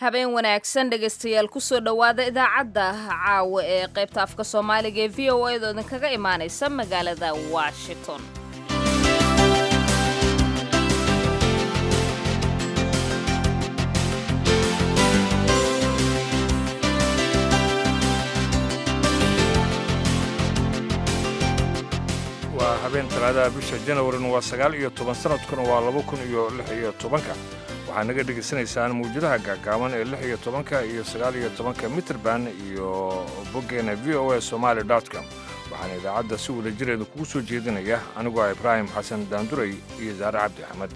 habeen wanaagsan dhegaystayaal kusoo dhowaada idaacadda caawa ee qaybta afka soomaaliga ee v o a da idinkaga imaanaysa magaalada washington waa habeen talaadaha bisha janawarin waa sagaal iyo toban sanadkuna waa laba kun iyo lix iyo tobanka waxaad naga dhegaysanaysaan mawjadaha gaagaaban ee lix iyo tobanka iyo sagaal iyo tobanka mitrband iyo boggeena v o a somaali com waxaana idaacadda si wada jireeda kugu soo jeedinaya anigoo ah ibraahim xasan daanduray iyo saare cabdi axmed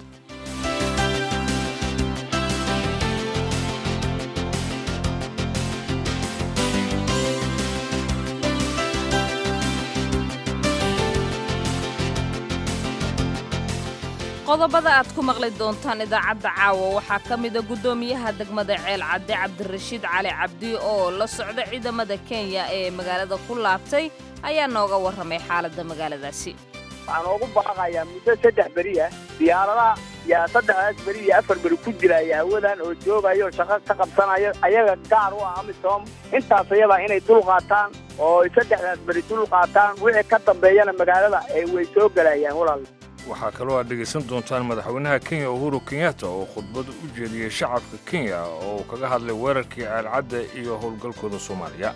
qodobada aad ku maqli doontaan idaacadda caawa waxaa ka mida guddoomiyaha degmada ceel cadde cabdirashiid cali cabdi oo la socda ciidamada kenya ee magaalada ku laabtay ayaa nooga warramay xaaladda magaaladaasi waxaan oogu baaqayaa muddo saddex beri ah diyaaradaha yaa saddexdaas beri iyo afar beri ku jiraya hawadan oo joogayo shaqo ka qabsanayo ayaga gaar u ah amisom intaas ayabaa inay dul qaataan oo saddexdaas beri dul qaataan wixii ka dambeeyana magaalada way soo gelayaan walaal waxaa kaloo aad dhegaysan doontaan madaxweynaha kenya uhuru kenyatta oo khudbad u jeediyey shacabka kenya oo uu kaga hadlay weerarkii ceelcadda iyo howlgalkooda soomaaliya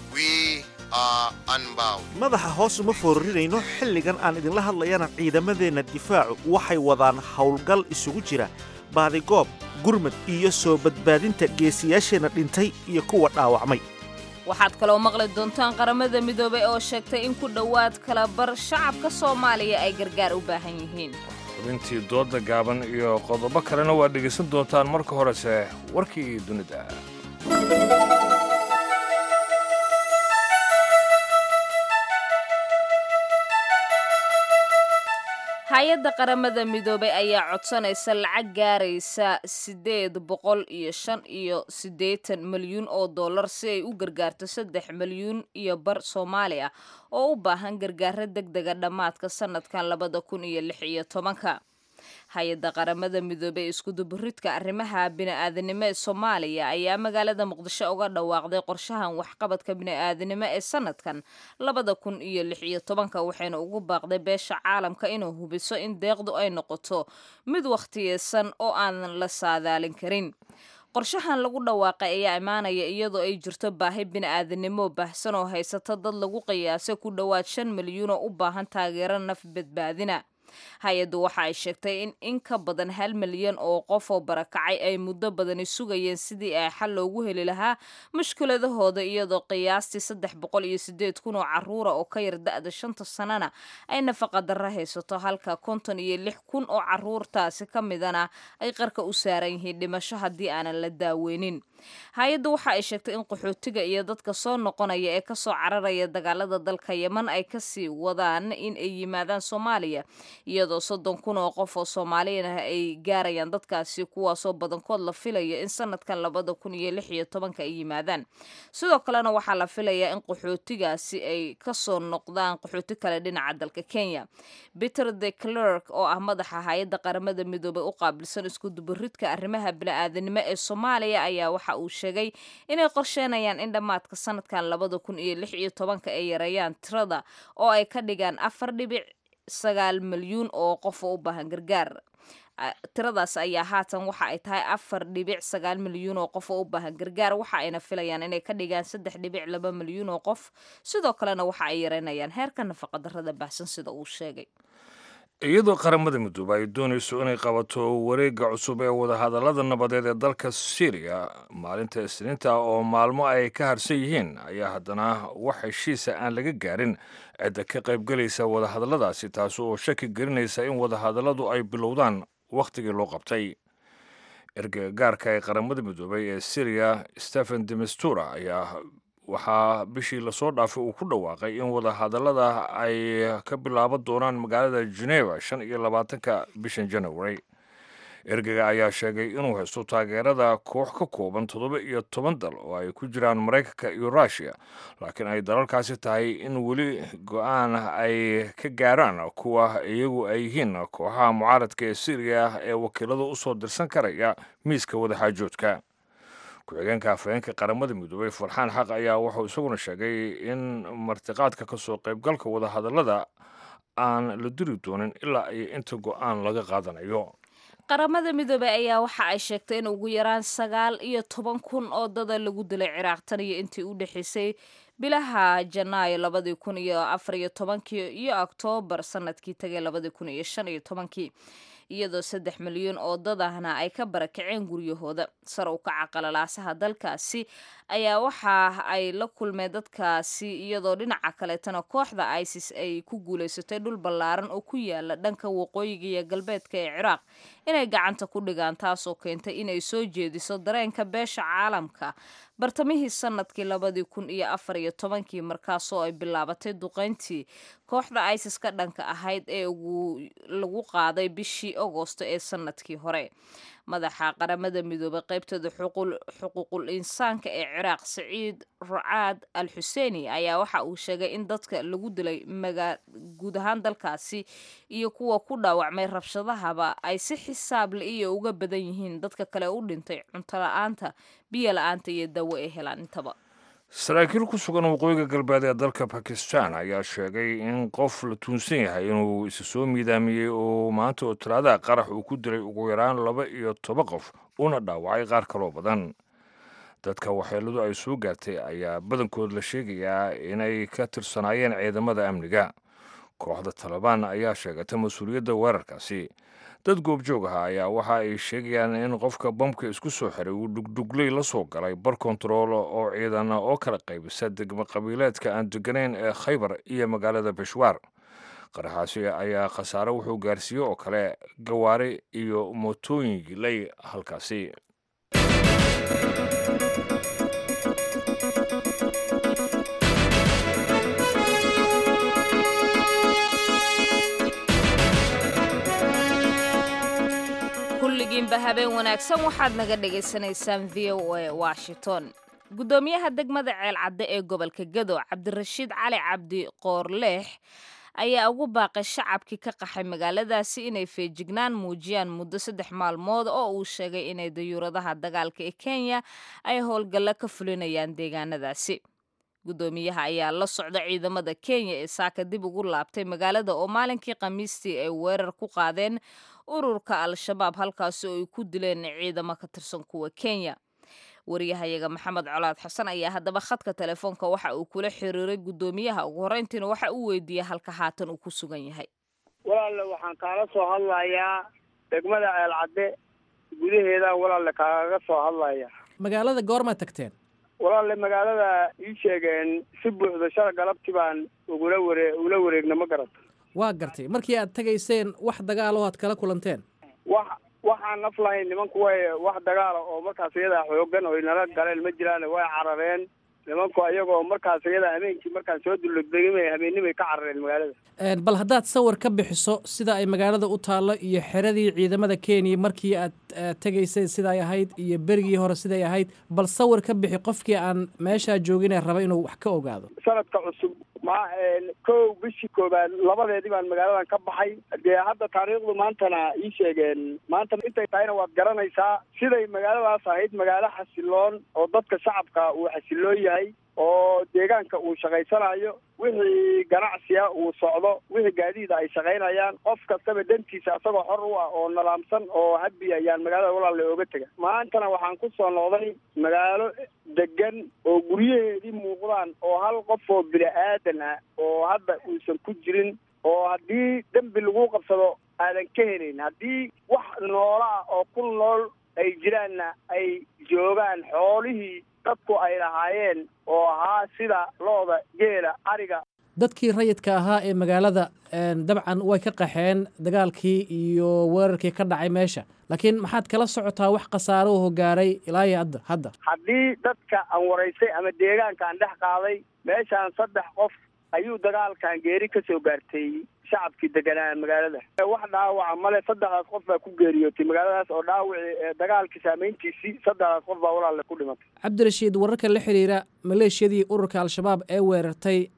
madaxa hoos uma foorarinayno xilligan aan idinla hadlayana ciidamadeenna difaacu waxay wadaan howlgal isugu jira baadigoob gurmad iyo soo badbaadinta geesiyaasheenna dhintay iyo kuwa dhaawacmay waxaad kaloo maqli doontaan qaramada midoobay oo sheegtay in ku dhowaad kala bar shacabka soomaaliya ay gargaar u baahan yihiin xubintii doodda gaaban iyo qodobo kalena waad dhegaysan doontaan marka horese warkii dunida hay-adda qaramada midoobay ayaa codsanaysa lacag gaaraysa siddeed boqol iyo shan iyo siddeetan milyuun oo dollar si ay u gargaarto saddex milyuun iyo bar soomaali ah oo u baahan gargaaro deg dega dhammaadka sannadkan labada kun iyo lix iyo tobanka hay-adda qaramada midoobey ee iskuduburidka arrimaha bini'aadanimo ee soomaaliya ayaa magaalada muqdisho uga dhawaaqday qorshahan waxqabadka bini'aadanimo ee sanadkan labada kun iyo lix iyo tobanka waxayna ugu baaqday beesha caalamka inuu hubiso in deeqdu ay noqoto mid wakhtiyeysan oo aan la saadaalin karin qorshahan lagu dhawaaqay ayaa imaanaya iyadoo ay jirto baahi bini'aadanimo baahsan oo haysato dad lagu qiyaasay ku dhowaad shan milyuun oo u baahan taageero naf badbaadina hay-addu waxa ay sheegtay in in ka badan hal milyan oo qof oo barakacay ay muddo badani sugayeen sidii ay xal loogu heli lahaa mushkiladahooda iyadoo qiyaastii saddex boqol iyo sideed kun oo caruura oo ka yar da-da shanta sanana ay nafaqa darro haysato halka konton iyo lix kun oo caruurtaasi ka midana ay qarka u saaran yihiin dhimasho haddii aanan la daaweynin hay-addu waxa ay sheegtay in qaxootiga iyo dadka soo noqonaya ee kasoo cararaya dagaalada dalka yeman ay kasii wadaan in ay yimaadaan soomaaliya iyadoo soddon kun oo qof oo soomaaliyan ah ay gaarayaan dadkaasi kuwaasoo badankood la filaya in sanadkan labada kun iyo lix iyo tobanka ay yimaadaan sidoo kalena waxaa la filayaa in qaxootigaasi ay kasoo noqdaan qaxooti kale dhinaca dalka kenya peter the clerk oo ah madaxa hay-adda qaramada midoobay u qaabilsan iskudubaridka arrimaha bini-aadanimo ee soomaaliya ayaa waxa uu sheegay inay qorsheynayaan in dhammaadka sanadkan labada kun iyo lix iyo tobanka ay yareeyaan tirada oo ay ka dhigaan afar dhibic sagaal milyuun oo qof oo u baahan gargaar tiradaas ayaa haatan waxa ay tahay afar dhibic sagaal milyuun oo qof oo u baahan gargaar waxa ayna filayaan inay ka dhigaan saddex dhibic laba milyuun oo qof sidoo kalena waxa ay yareynayaan heerka nafaqadarrada baahsan sida uu sheegay iyadoo qaramada midoobe ay doonayso inay qabato wareegga cusub ee wadahadallada nabadeed ee dalka syriya maalinta isniinta oo maalmo ay ka harsan yihiin ayaa haddana wax heshiisa aan laga gaarin cidda ka qaybgelaysa wadahadalladaasi taasi oo shaki gelinaysa in wadahadalladu ay bilowdaan wakhtigii loo qabtay ergagaarka ee qaramada midoobey ee syriya stephen demistura ayaa waxaa bishii lasoo dhaafay uu ku dhawaaqay in wadahadallada ay ka bilaaban doonaan magaalada geneva shan iyo labaatanka bishan january ergaga ayaa sheegay inuu haysto taageerada koox ka kooban toddoba iyo toban dal oo ay ku jiraan maraykanka iyo russiya laakiin ay dalalkaasi tahay in weli go-aan ay ka gaaraan kuwa iyagu ay yihiin kooxaha mucaaradka ee syriya ee wakiilada usoo dirsan karaya miiska wadaxaajoodka ku-xigeenka afhayeenka qaramada midoobey farxaan xaq ayaa wuxuu isaguna sheegay in martiqaadka ka soo qaybgalka wadahadallada aan la diri doonin ilaa iyo inta go-aan laga qaadanayo qaramada midoobey ayaa waxa ay sheegtay in ugu yaraan sagaal iyo toban kun oo dada lagu dilay ciraaq tan iyo intii u dhexaysay bilaha janaayo labadii kun iyo afar iyo tobankii iyo oktoobar sanadkii tagay labadii kun iyo shan iyo tobankii iyadoo saddex milyan oo dadahna ay ka barakaceen guryahooda sar u kaca qalalaasaha dalkaasi ayaa waxa ay la kulmeen dadkaasi iyadoo dhinaca kaleetana kooxda isis ay ku guulaysatay dhul ballaaran oo ku yaala dhanka waqooyiga iyo galbeedka ee ciraaq inay gacanta ku dhigaan taasoo keentay inay soo jeediso dareenka beesha caalamka bartamihii sanadkii labadii kun iyo afar iyo tobankii markaasoo ay bilaabatay duqeyntii kooxda isis ka dhanka ahayd ee lagu qaaday bishii agoosto ee sanadkii hore madaxa qaramada midoobay qaybtooda xuquuqul insaanka ee ciraaq saciid rucaad al xuseeni ayaa waxa uu sheegay in dadka lagu dilay guud ahaan dalkaasi iyo kuwa ku dhaawacmay rabshadahaba ay si xisaab la iyo uga badan yihiin dadka kale u dhintay cunto la-aanta biyo la-aanta iyo dawo ay helaan intaba saraakiil ku sugan waqooyiga galbeed ee dalka bakistan ayaa sheegay in qof la tuunsan yahay inuu isa soo miidaamiyey oo maanta oo talaadaha qarax uu ku dilay ugu yaraan laba iyo toban qof una dhaawacay qaar kaloo badan dadka waxyeeladu ay soo gaartay ayaa badankood la sheegayaa inay ka tirsanaayeen ciidamada amniga kooxda talabaan ayaa sheegatay mas-uuliyadda weerarkaasi dad goobjoog ah ayaa waxa ay sheegayaan in qofka bamka isku soo xiray uu dhugdhugley la soo galay bar kontarool oo ciidana oo kala qaybisa degmo qabiileedka aan deganayn ee khaybar iyo magaalada beshwaar qaraxaasi ayaa khasaare wuxuu gaarsiiyey oo kale gawaari iyo mootooyin gilay halkaasi kulligiinba habeen wanaagsan waxaad naga dhagaysanaysaan v o a washington guddoomiyaha degmada ceelcadde ee gobolka gado cabdirashiid cali cabdi qoorleex ayaa ugu baaqay shacabkii ka qaxay magaaladaasi inay feejignaan muujiyaan muddo saddex maalmood oo uu sheegay inay dayuuradaha dagaalka ee kenya ay howlgallo ka fulinayaan deegaanadaasi guddoomiyaha ayaa la socda ciidamada kenya ee saaka dib ugu laabtay magaalada oo maalinkii khamiistii ay weerar ku qaadeen ururka al-shabaab halkaasi oo ay ku dileen ciidamo ka tirsan kuwa kenya wariyahayaga maxamed colaad xasan ayaa haddaba khadka telefoonka waxa uu kula xiriiray guddoomiyaha ugu horreyntiina waxa uu weydiiyey halka haatan uu ku sugan yahay walaalle waxaan kaala soo hadlayaa degmada ceelcadde gudaheedaan walaalle kaagaga soo hadlaya magaalada goormaa tagteen walaalle magaalada ii sheegeen si buuxda shala galabti baan ugula ware ugula wareegna ma garata waa gartay markii aad tegayseen wax dagaal oo aad kala kulanteen wax waxaan naf lahayn nimanku way wax dagaala oo markaas iyadaa xoogan oy nala galeen ma jiraan way carareen nimanku ayagoo markaas iyada habeenkii markaan soo duldegimay habeennimay ka carareen magaalada bal haddaad sawir ka bixiso sida ay magaalada u taallo iyo xeradii ciidamada kenya markii aad tegaysay siday ahayd iyo berigii hore siday ahayd bal sawir ka bixi qofkii aan meeshaa joogine raba inuu wax ka ogaado sanadka cusub ma kow bishii koobaad labadeedii baan magaaladan ka baxay dee hadda taariikhdu maantana ii sheegeen maanta intay tahayna waad garanaysaa siday magaaladaas ahayd magaalo xasiloon oo dadka shacabka uu xasiloon yahay oo deegaanka uu shaqaysanayo wixii ganacsiga uu socdo wixii gaadiida ay shaqaynayaan qof kastaba dantiisa isagoo xor u ah oo nalaamsan oo habi ayaan magaalada walaalle ooga tega maantana waxaan ku soo noqday magaalo degan oo guryaheedii muuqdaan oo hal qof oo bini aadan ah oo hadda uusan ku jirin oo haddii dembi lagu qabsado aadan ka helayn haddii wax noola ah oo ku nool ay jiraanna ay joogaan xoolihii dadku ay lahaayeen oo ahaa sida looda geela ariga dadkii rayidka ahaa ee magaalada dabcan way ka qaxeen dagaalkii iyo weerarkii ka dhacay meesha laakiin maxaad kala socotaa wax khasaaro oo gaaray ilaa iyo hadda hadda haddii dadka aan waraysay ama deegaanka aan dhex qaaday meeshaan saddex qof ayuu dagaalkan geeri ka soo gaartay shacabkii deganaa magaalada wax dhaawaca male saddexdaas qof baa ku geeriyootay magaaladaas oo dhaawici dagaalkii saameyntiisii saddexdaas qof baa walaalle ku dhimatay cabdirashiid wararka la xiriira maleeshiyadii ururka al-shabaab ee weerartay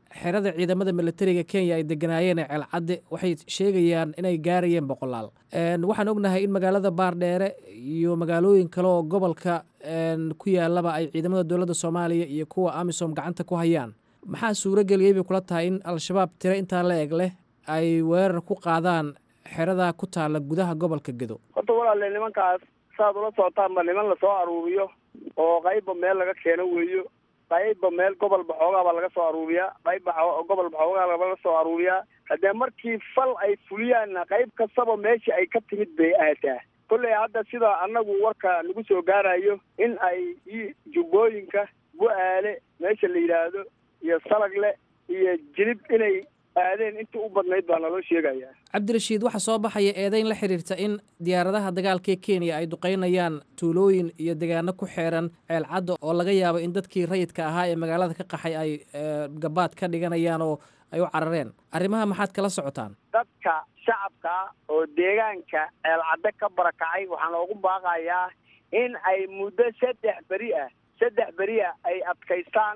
xerada ciidamada militariga kenya ay deganaayeen ee ceelcadde waxay sheegayaan inay gaarayeen boqolaal waxaan ognahay in magaalada baardheere iyo magaalooyin kale oo gobolka ku yaalaba ay ciidamada dowladda soomaaliya iyo kuwa amisom gacanta ku hayaan maxaa suuro geliyey bay kula tahay in al-shabaab tiro intaa la eg leh ay weerar ku qaadaan xeradaa ku taalla gudaha gobolka gedo horta walaale nimankaas saad ula socotaanba niman lasoo aruuriyo oo qaybba meel laga keeno weeyo qaybba meel gobolba xoogaabaa laga soo aruuriyaa qaybba gobolba xoogaa laga soo aruuriyaa haddee markii fal ay fuliyaanna qayb kastaba meeshii ay ka timid bay aadaa kolley hadda sida annagu warka nagu soo gaarayo in ay jubbooyinka bu-aale meesha la yidhaahdo iyo salagle iyo jilib inay aadeen intii u badnayd baa naloo sheegayaa cabdirashiid waxaa soo baxaya eedayn la xidhiirta in diyaaradaha dagaalka ee kenya ay duqaynayaan tuulooyin iyo degaano ku xeeran ceelcadda oo laga yaabo in dadkii rayidka ahaa ee magaalada ka qaxay ay gabaad ka dhiganayaan oo ay u carareen arrimaha maxaad kala socotaan dadka shacabka oo deegaanka ceelcadde ka barakacay waxaa noogu baaqayaa in ay muddo saddex beri ah saddex beri ah ay adkaystaan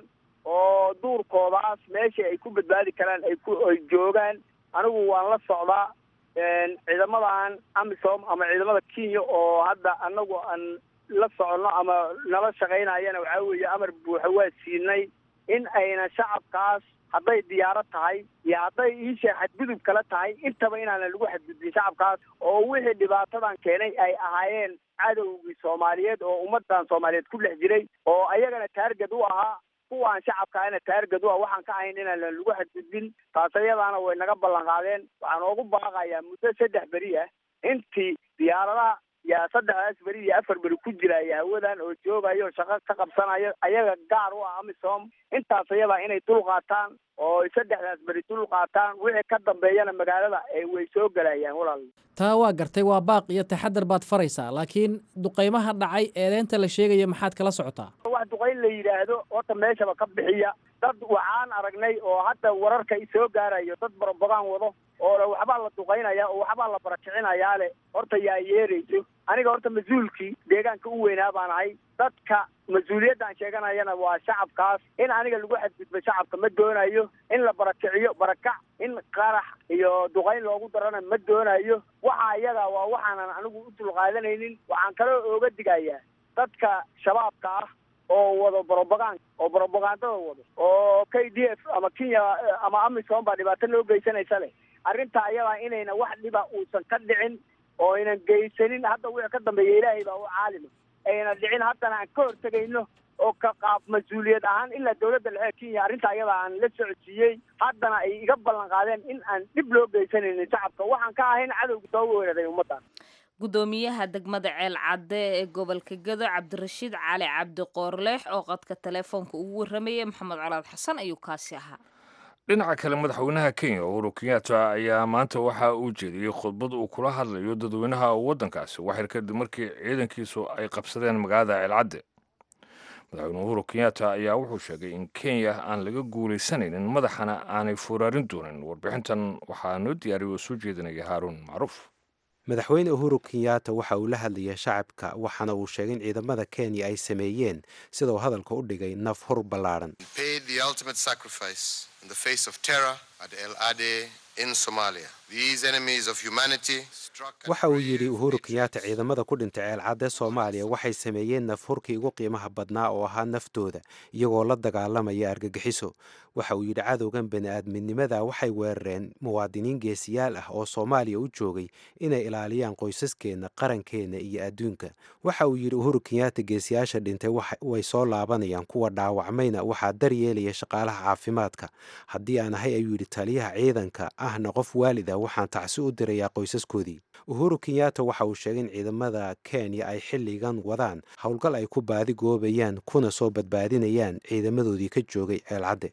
oo duurkoodaas meeshii ay ku badbaadi karaan ay ku ay joogaan anigu waan la socdaa ciidamadan amisom ama ciidamada kenya oo hadda anagu aan la soconno ama nala shaqaynayana waxaa weeye amar buuxa waa siinay in ayna shacabkaas hadday diyaarad tahay iyo hadday iisha xadgudub kala tahay intaba inaanan lagu xadgudbin shacabkaas oo wixii dhibaatadan keenay ay ahaayeen cadowgii soomaaliyeed oo ummadan soomaaliyeed ku dhex jiray oo ayagana taargad u ahaa kuwaan shacabkaana taargad u ah waxaan ka ahayn inaanan lagu xadgudbin taas ayadaana way naga ballan qaadeen waxaan oogu baaqayaa muddo saddex beri ah intii diyaaradaha yaa saddexdaas beri iyo afar beri ku jiraya hawadan oo joogayo oo shaqo ka qabsanayo ayaga gaar u ah amisom intaas ayadaa inay dul qaataan oo saddexdaas beri dul qaataan wixii ka dambeeyana magaalada way soo gelayaan walaal taa waa gartay waa baaq iyo taxadar baad faraysaa laakiin duqaymaha dhacay eedeynta la sheegaya maxaad kala socotaa wax duqayn la yidhaahdo horta meeshaba ka bixiya dad waxaan aragnay oo hadda wararka soo gaarayo dad barabogaan wado oo waxbaa la duqaynaya oo waxbaa la barakicinayaa le horta yaa yeerayso aniga horta mas-uulkii deegaanka u weynaa baan ahay dadka mas-uuliyaddan sheeganayana waa shacabkaas in aniga lagu xadgudbo shacabka ma doonayo in la barakiciyo barakac in qarax iyo duqayn loogu darana ma doonayo waxa iyaga waa waxaanan anigu u dulqaadanaynin waxaan kaloo ooga digayaa dadka shabaabka ah oo wado brobagand oo brobagandada wado oo k d f ama kenya ama amisom baa dhibaato loo geysanaysa leh arrinta ayadaa inayna wax dhiba uusan ka dhicin oo aynan geysanin hadda wixii ka dambeeya ilaahay baa u caalima ayna dhicin haddana aan ka hortegayno oo ka qaab mas-uuliyad ahaan ilaa dawladda dhexe kenya arrinta ayadaa aan la socodsiiyey haddana ay iga ballan qaadeen in aan dhib loo geysanaynin shacabka waxaan ka ahayn cadowga soo weeraray ummaddan gudoomiyaha degmada ceel cadde ee gobolka gado cabdirashiid cali cabdi qoorleex oo qadka teleefoonka ugu warramayay maxamed colaad xasan ayuu kaasi ahaa dhinaca kale madaxweynaha kenya uhuru kenyatta ayaa maanta waxa uu jeediyey khudbad uu kula hadlayo dadweynaha waddankaasi waxyar kadib markii ciidankiisu ay qabsadeen magaalada ceelcadde madaxweyne uhuru kenyatta ayaa wuxuu sheegay in kenya aan laga guulaysanaynin madaxana aanay furaarin doonin warbixintan waxaa noo diyaariya oo soo jeedinaya haaruun macruuf madaxweyne uhuru kenyatta waxa uu la hadlayay shacabka waxaana uu sheegay in ciidamada kenya ay sameeyeen sida uu hadalka u dhigay naf hur ballaadhan paid the ultimate sacrifice in the face of terror at El Ade in Somalia. These enemies of humanity struck and waxa uu brave yidhi uhuru nations kenyatta ciidamada ku dhintay ceelcadde soomaaliya waxay sameeyeen nafhurkii ugu qiimaha badnaa oo ahaa naftooda iyagoo la dagaalamaya argagixiso waxa uu yidhi cadowgan bani-aadminimada waxay weerareen muwaadiniin geesiyaal ah oo soomaaliya u joogay inay ilaaliyaan qoysaskeenna qarankeenna iyo adduunka waxa uu yidhi uhuru kenyatta geesiyaasha dhintay waxa- way soo laabanayaan kuwa dhaawacmayna waxaa daryeelaya shaqaalaha caafimaadka haddii aan ahay ayuu yidhi taliyaha ciidanka ahna qof waalid ah waxaan tacsi u dirayaa qoysaskoodii uhuru kenyatta waxa uu sheegay in ciidamada kenya ay xilligan wadaan howlgal ay ku baadi goobayaan kuna soo badbaadinayaan ciidamadoodii ka joogay ceelcadde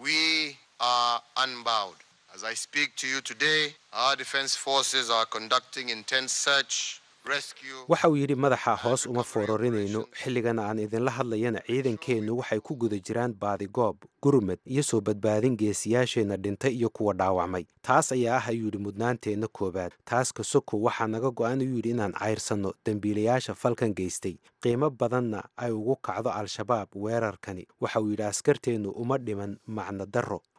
We are unbowed. As I speak to you today, our defense forces are conducting intense search, rescue. waxa uu yidhi madaxa hoos uma foorarinayno xilligan aan idinla hadlayana ciidankeennu waxay ku guda jiraan baadigoob gurmad iyo soo badbaadin geesiyaasheenna dhintay iyo kuwa dhaawacmay taas ayaa ah ayuu yidhi mudnaanteenna koowaad taas ka soko waxaa naga go-an ayuu yidhi inaan cayrsanno dembiilayaasha falkan geystay qiimo badanna ay ugu kacdo al-shabaab weerarkani waxa uu yidhi askarteennu uma dhiman macno darro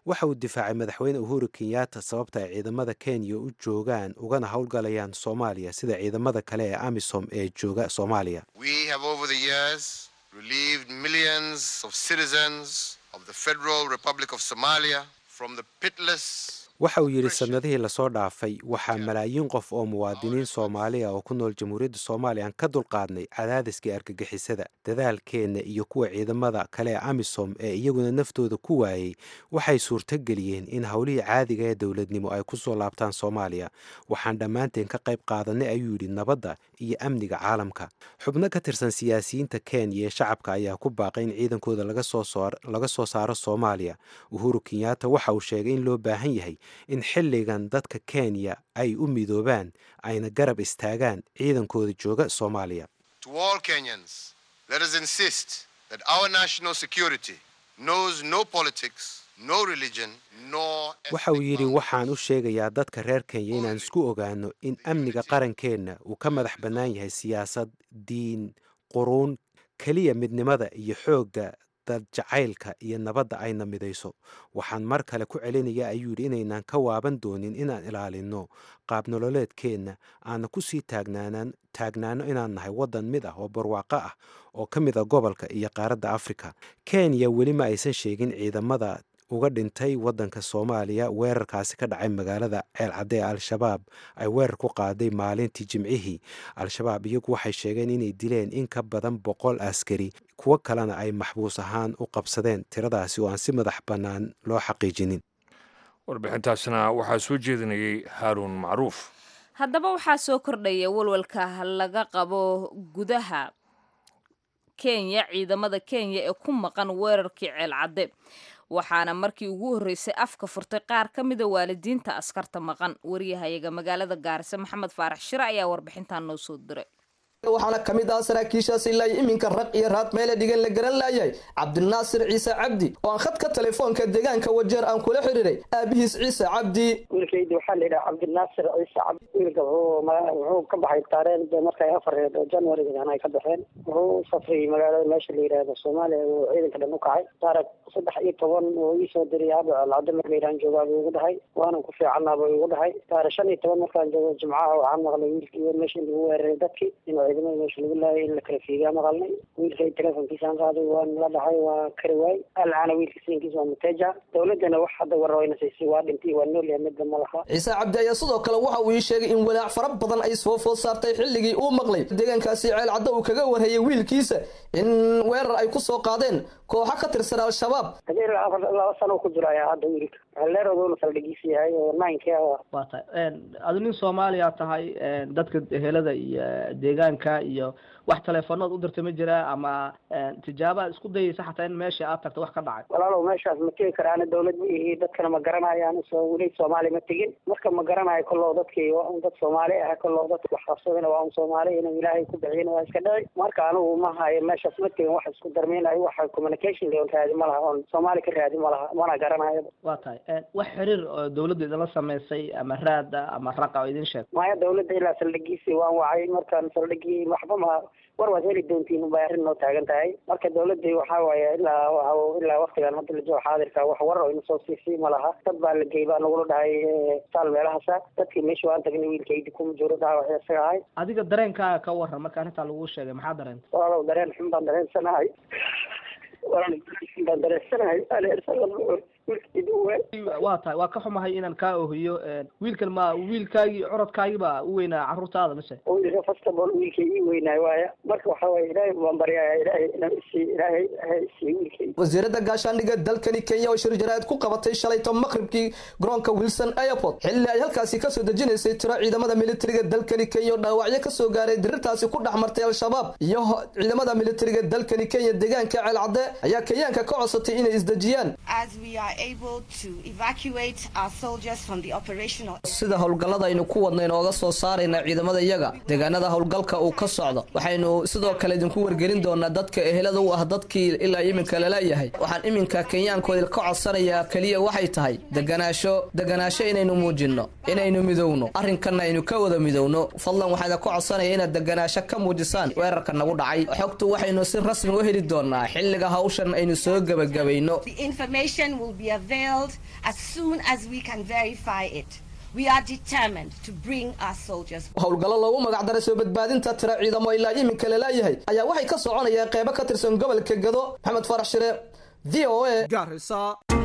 waxa uu difaacay madaxweyne uhuru kenyatta sababta ay ciidamada kenya u joogaan ugana howlgalayaan soomaaliya sida ciidamada kale ee amisom ee jooga soomaaliya We have over the years relieved millions of citizens of the Federal Republic of Somalia from the pitiless waxa uu yidhi sanadihii lasoo dhaafay waxaa malaayiin qof oo muwaadiniin soomaaliya oo ku nool jamhuuriyadda soomaaliya aan ka dulqaadnay cadaadiskii argagixisada dadaalkeenna iyo kuwa ciidamada kale ee amisom ee iyaguna naftooda ku waayey waxay suurtogeliyeen in howlihii caadiga ee dowladnimo ay ku soo laabtaan soomaaliya waxaan dhammaanteen ka qayb qaadanay ayuu yidhi nabadda iyo amniga caalamka xubno ka tirsan siyaasiyiinta kenya ee shacabka ayaa ku baaqay in ciidankooda laga soo saaro soomaaliya uhuru kenyatta waxa uu sheegay in loo baahan yahay in xilligan dadka kenya ay u midoobaan ayna garab istaagaan ciidankooda jooga soomaaliya to all Kenyans. Let us insist that our national security knows no politics, no religion, nor waxa uu ethnic yidhi boundaries. waxaan u sheegayaa dadka reer kenya inaan isku ogaano in amniga qarankeenna uu ka madax bannaan yahay siyaasad diin quruun keliya midnimada iyo xoogga dad jacaylka iyo nabadda ayna midayso waxaan mar kale ku celinaya ayuu yidhi inaynan ka waaban doonin inaan ilaalinno qaab nololeedkeenna aana ku sii taagnaanaan taagnaano inaan nahay waddan mid ah oo barwaaqo ah oo ka mid a gobolka iyo qaaradda afrika kenya weli ma aysan sheegin ciidamada uga dhintay waddanka soomaaliya weerarkaasi ka dhacay magaalada ceelcadde ee al-shabaab ay weerar ku qaaday maalintii jimcihii al-shabaab iyagu waxay sheegeen inay dileen in ka badan boqol askari kuwo kalena ay maxbuus ahaan u qabsadeen tiradaasi oo aan si madax bannaan loo xaqiijinin warbixintaasna waxaa soo jeedinayay haaruun macruuf haddaba waxaa soo kordhaya walwalka laga qabo gudaha kenya ciidamada kenya ee ku maqan weerarkii ceelcadde waxaana markii ugu horreysay afka furtay qaar ka mida waalidiinta askarta maqan wariyahayaga magaalada gaarisa maxamed faarax shire ayaa warbixintan noo soo diray waxaana ka mid ah saraakiishaas ilaa iminka raq iyo raad meele dhigan la garan laayay cabdinaasir ciise cabdi oo aan khadka telefoonka deegaanka wajeer aan kula xiriiray aabihiis ciise cabdi wiilkaydi waxaa la yidhaha cabdinaasir ciise cabdi wiilka wuxuu ma- wuxuu ka baxay taariikhda markay afareed oo januarigan ay ka baxeen wuxuu u safriyey magaalada meesha la yidhaahdo soomaaliya uu ciidanka dhan u kacay taarikh saddex iyo toban uu ii soo diray aaba alcado mar la yidhahan joogaa buu igu dhahay waanan ku fiicannaa buu igu dhahay taarikh shan iyo toban markaan joogo jimcaha waxaan maqlay wiilkii meesha in lagu weeraray dadkii inuu ciidamada meesha lagu laayay in la kala fiigaa maqalnay wiilkay telefonkiisaan qaaday waan la dhahay waa kari waay alcaana wiilka siinkiisa waa muteja dowladdana wax hadda warra wayna siisay waa dhintay waa nool yahay midda ma laha ciise cabdi ayaa sidoo kale waxa uu ii sheegay in walaac fara badan ay soo food saartay xilligii uu maqlay deegaankaasi ceel caddo uu kaga warhayay wiilkiisa in weerar ay ku soo qaadeen kooxo ka tirsan al-shabaab hadii afar laba sano ku jiro ayaa hadda wiilka leerooduna saldhigiisa yahay oo ninekii ah waa tahay adu nin soomaaliya tahay dadka helada iyo deegaanka iyo wax teleefoonaad u dirta ma jiraa ama tijaabaad isku dayaysa xataa in meesha aad tagta wax ka dhacay walaalow meeshaas ma tegi karaana dawlad ma ihi dadkana ma garanayaan soo weli soomaali ma tegin marka ma garanayo kolloo dadkii waa un dad soomaali ah kolloo dadka wax qabsadana waa un soomaali inuu ilaahay ku bixiyana waa iska dhici marka anigu ma hayo meeshaas ma tegin wax isku darmeynayo waxa communication leon raadi ma laha oon soomaali ka raadi ma laha mana garanayo waa tahay wax xiriir oo dawladda idinla samaysay ama raada ama raqa oo idin sheeg maya dawladda ilaa saldhigiisii waan wacay markaan saldhigii waxba ma war waad heli doontiin bay arrin noo taagan tahay marka dawladda waxaa waaye ilaa ilaa waktigan hadda la joogo xaadirka wax war oo ina soo siisay ma laha dad baa la geey baa nagula dhahay saal meelahaasa dadkii meesha waan tagnay wiilkaydi kuma jiro dhaawac isaga ahay adiga dareenkaaga ka waran marka arrintaa lagu sheegay maxaa dareentay walaalow dareen xun baan dareensanahay walaalow dareen xun baan dareensanahay waa tahay waa ka xumahay inaan kaa ohiyo wiilkan ma wiilkaagii curadkaagii baa u weynaa carruurtaada mise wiilka first of all wiilkay ii weynaay waaya marka waxaa waye ilaahay baan baryaya ilaahay inaan isii ilaahay ha isii wiilkay wasiiradda gaashaandhigga dalkani kenya oo shir jaraa'id ku qabatay shalayto maqribkii garoonka wilson airport xilli ay halkaasi kasoo dejinaysay tiro ciidamada militariga dalkani kenya oo dhaawacyo kasoo gaaray dirirtaasi ku dhex martay al-shabaab iyo ciidamada militariga dalkani kenya deegaanka ceelcadde ayaa kenyaanka ka codsatay inay isdejiyaan sida howlgallada aynu ku wadna inooga soo saarayna ciidamada iyaga deegaanada howlgalka uu ka socdo waxaynu sidoo kale idinku wargelin doonaa dadka ehelada u ah dadkii ilaa iminka laleeyahay waxaan iminka kenyaankooda ka codsanayaa keliya waxay tahay deganaasho deganaasho inaynu muujinno inaynu midowno arrinkanna aynu ka wada midowno fadlan waxaana ku codsanaya inaad deganaasho ka muujisaan weerarka nagu dhacay xogtu waxaynu si rasmi u heli doonaa xilliga hawshan aynu soo gebagabayno The information will be availed as soon as we can verify it. We are determined to bring our soldiers. howlgallo loogu magacdaray soo badbaadinta tira ciidamo ilaa iminka laleeyahay ayaa waxay ka soconayaan qeybo ka tirsan gobolka gado maxamed farax shire v o a gaarisa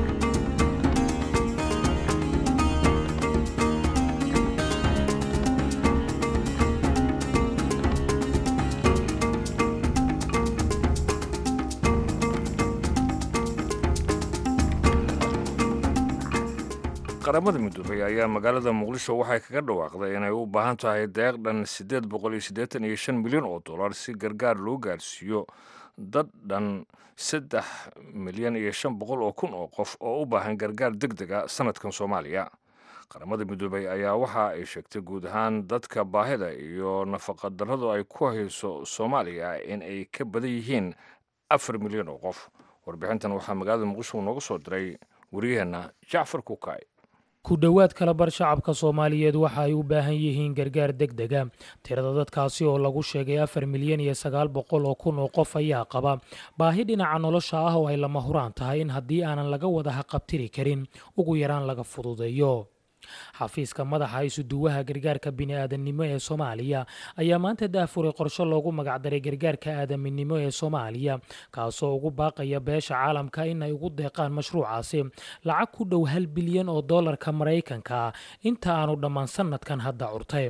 qaramada midoobay ayaa magaalada muqdisho waxay kaga dhawaaqday inay u baahan tahay deeq dhan siddeed boqol iyo siddeetan iyo shan milyan oo dollar si gargaar loo gaarsiiyo dad dhan saddex milyan iyo shan boqol oo kun oo qof oo u baahan gargaar deg dega sanadkan soomaaliya qaramada midoobay ayaa waxa ay sheegtay guud ahaan dadka baahida iyo nafaqadarradu ay ku hayso soomaaliya in ay ka badan yihiin afar milyan oo qof warbixintan waxaa magaalada muqdisho nooga soo diray wariyaheenna jacfar kukay ku dhowaad kala bar shacabka soomaaliyeed waxa ay u baahan yihiin gargaar deg dega tirada dadkaasi oo lagu sheegay afar milyan iyo sagaal boqol oo kun oo qof ayaa qaba baahi dhinaca nolosha ah oo ay lama huraan tahay in haddii aanan laga wada haqabtiri karin ugu yaraan laga fududeeyo xafiiska madaxa isuduwaha gargaarka bini'aadanimo ee soomaaliya ayaa maanta daafuray qorshe loogu magacdaray gargaarka aadaminimo ee soomaaliya kaasoo ugu baaqaya beesha caalamka in ay ugu deeqaan mashruucaasi lacag ku dhow hal bilyan oo dollarka maraykanka ah inta aanu dhammaan sanadkan hadda curtay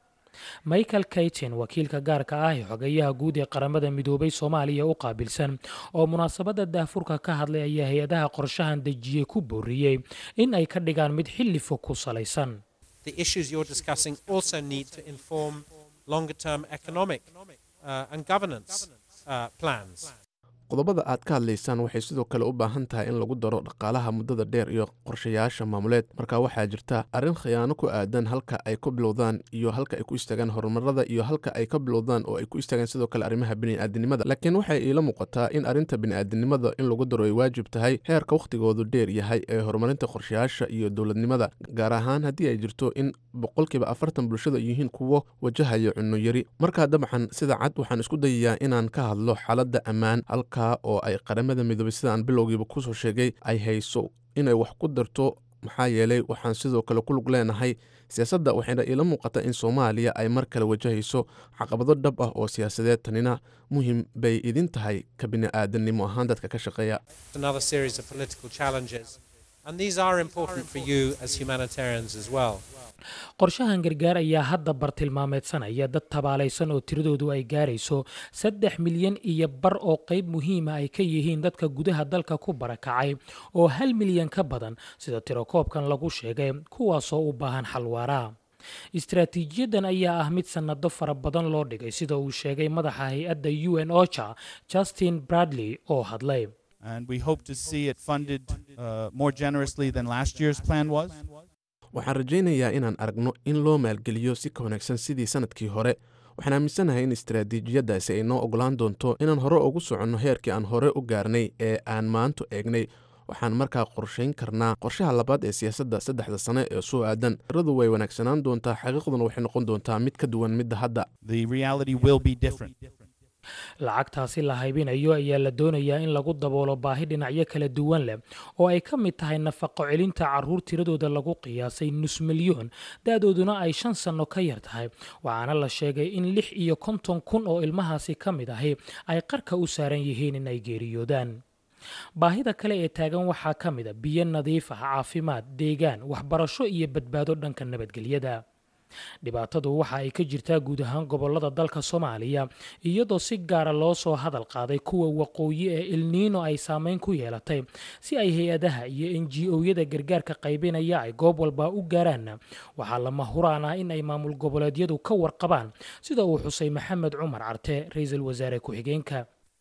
michael kaytin wakiilka gaarka ah ee xogeyaha guud ee qaramada midoobay soomaaliya u qaabilsan oo munaasabadda daafurka ka hadlay ayaa hay-adaha qorshahan dejiyey ku booriyey in ay ka dhigaan mid xilli fog ku salaysan The issues you're discussing also need to inform longer term economic uh, and governance uh, plans. qodobada aad ka hadlaysaan waxay sidoo kale u baahan tahay in lagu daro dhaqaalaha muddada dheer iyo qorshayaasha maamuleed marka waxaa jirta arrin khiyaano ku aadan halka ay ka bilowdaan iyo halka ay ku istaagaan horumarada iyo halka ay ka bilowdaan oo ay ku istaagaan sidoo kale arrimaha bini'aadanimada laakiin waxay iila muuqataa in arrinta bini'aadanimada in lagu daro ay waajib tahay heerka wakhtigoodu dheer yahay ee horumarinta qorshayaasha iyo dowladnimada gaar ahaan haddii ay jirto in boqolkiiba afartan bulshada yihiin kuwo wajahaya cunno yari markaa dabcan sida cad waxaan isku dayayaa inaan ka hadlo xaaladda ammaan halka oo ay qaramada midoobay sida aan bilowgiiba kusoo sheegay ay hayso inay wax ku darto maxaa yeelay waxaan sidoo kale ku lug leenahay siyaasadda waxayna iila muuqataa in soomaaliya ay mar kale wajahayso caqabado dhab ah oo siyaasadeed tanina muhim bay idin tahay ka bini'aadanimo ahaan dadka ka shaqeeya Another series of political challenges. And these are important for you as humanitarians as well. qorshahan gargaar ayaa hadda bartilmaameedsanaya dad tabaalaysan oo tiradoodu ay gaarayso saddex milyan iyo bar oo qayb muhiima ay ka yihiin dadka gudaha dalka ku barakacay oo hal milyan ka badan sida tirokoobkan lagu sheegay kuwaasoo u baahan xalwaara istaraatiijiyadan ayaa ah mid sannado fara badan loo dhigay sida uu sheegay madaxa hay-adda u n ocha justin bradley oo hadlay And we hope to see it funded uh, more generously than last year's plan was. waxaan rajaynayaa inaan aragno in loo maalgeliyo si ka wanaagsan sidii sanadkii hore waxaan aaminsanahay in istaraatiijiyadaasi ay noo ogolaan doonto inaan hore ugu soconno heerkii aan hore u gaarnay ee aan maantu eegnay waxaan markaa qorshayn karnaa qorshaha labaad ee siyaasadda saddexda sane ee soo aadan tiradu way wanaagsanaan doontaa xaqiiqduna waxay noqon doontaa mid ka duwan midda hadda The reality will be different. lacagtaasi la haybinayo ayaa la doonayaa in lagu daboolo baahi dhinacyo kala duwan leh oo ay ka mid tahay nafaqo celinta caruur tiradooda lagu qiyaasay nus milyoon da-dooduna ay shan sanno ka yar tahay waxaana la sheegay in lix iyo konton kun oo ilmahaasi ka mid ahi ay qarka u saaran yihiin in ay geeriyoodaan baahida kale ee taagan waxaa ka mid a biyo nadiif ah caafimaad deegaan waxbarasho iyo badbaado dhanka nabadgelyada dhibaatadu waxa ay ka jirtaa guud ahaan gobolada dalka soomaaliya iyadoo si gaara loo soo hadal qaaday kuwa waqooyi ee ilniino ay saameyn ku yeelatay si ay hay-adaha iyo n g o-yada gargaarka qaybinaya ay goob walba u gaaraanna waxaa lama huraan ah in ay maamul goboleedyadu ka warqabaan sida uu xusay maxamed cumar carte ra-iisul wasaare ku-xigeenka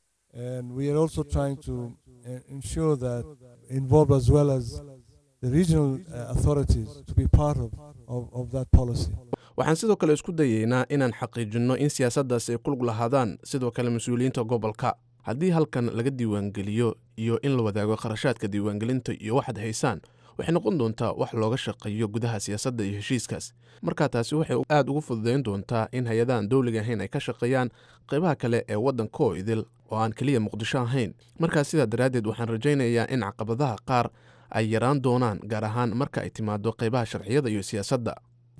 And we are also trying to uh, ensure that involved as well as the regional uh, authorities to be part of, of, of that policy. waxaan sidoo kale isku dayaynaa inaan xaqiijinno in siyaasaddaasi ay ku lug lahaadaan sidoo kale mas-uuliyiinta gobolka haddii halkan laga diiwaangeliyo iyo in la wadaago kharashaadka diiwaangelinta iyo waxaad haysaan waxay noqon doontaa wax looga shaqeeyo gudaha siyaasadda iyo heshiiskaas marka taasi waxay aad ugu fududayn doontaa in hay-adahan dowliga ahayn ay ka shaqeeyaan qaybaha kale ee waddanka oo idil oo aan keliya muqdisho ahayn markaa sidaa daraaddeed waxaan rajaynayaa in caqabadaha qaar ay yaraan doonaan gaar ahaan marka ay timaado qaybaha sharciyada iyo siyaasadda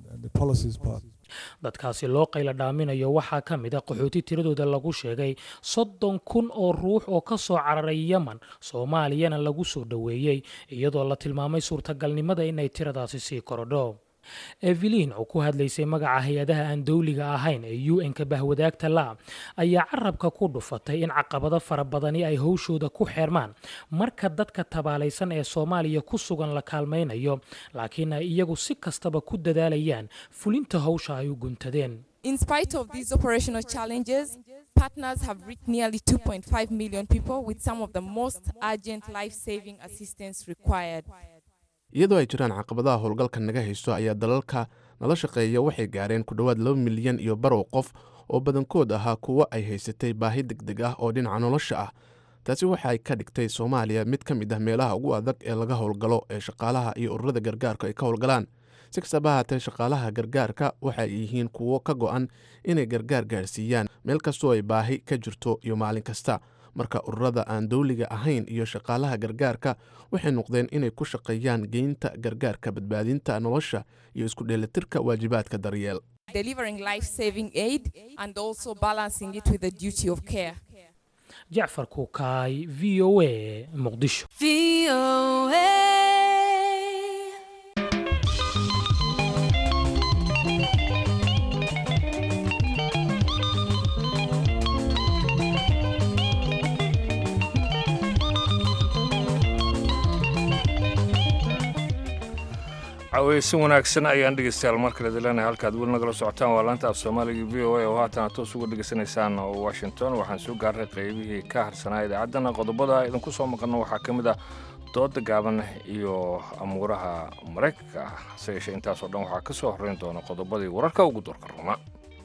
dadkaasi loo qayla dhaaminayo waxaa ka mid a qaxooti tiradooda lagu sheegay soddon kun oo ruux oo ka soo cararay yemen soomaaliyana lagu soo dhoweeyey iyadoo la tilmaamay suurtagalnimada inay tiradaasi sii korodho evelin oo ku hadlaysay magaca hay-adaha aan dowliga ahayn ee u n-ka bahwadaagta la ayaa carabka ku dhufatay in caqabado fara badani ay howshooda ku xeermaan marka dadka tabaalaysan ee soomaaliya ku sugan la kaalmaynayo laakiin ay iyagu si kastaba ku dadaalayaan fulinta howsha ay u guntadeen In spite of these operational challenges, partners have reached nearly 2.5 million people with some of the most urgent life-saving assistance required. iyadoo ay jiraan caqabadaha howlgalka naga haysto ayaa dalalka nala shaqeeya waxay gaareen ku dhowaad laba milyan iyo barow qof oo badankood ahaa kuwo ay haysatay baahi deg deg ah oo dhinaca nolosha ah taasi waxay ka dhigtay soomaaliya mid ka mid ah meelaha ugu adag ee laga howlgalo ee shaqaalaha iyo ururada gargaarka ay ka howlgalaan si kastaba haatee shaqaalaha gargaarka waxay yihiin kuwo ka go'an inay gargaar gaarsiiyaan meel kastoo ay baahi ka jirto iyo maalin kasta marka ururada aan dowliga ahayn iyo shaqaalaha gargaarka waxay noqdeen inay ku shaqeeyaan geynta gargaarka badbaadinta nolosha iyo isku dheelitirka waajibaadka daryeel Delivering life-saving aid and also balancing it with the duty of care. jacfar kuukaay v o a muqdisho caweysin wanaagsan ayaan dhegeystayaal mar kale dileenahay halkaad weli nagala socotaan waa laanta af soomaaliga v o a oo haatan aad toos uga dhegeysanaysaan washington waxaan soo gaarnay qaybihii ka harsanaa idaacaddana qodobada idinku soo maqanno waxaa ka mid ah dooda gaaban iyo amuuraha maraykanka ah hase yeeshee intaasoo dhan waxaa ka soo horreyn doona qodobadii wararka ugu doorka ruma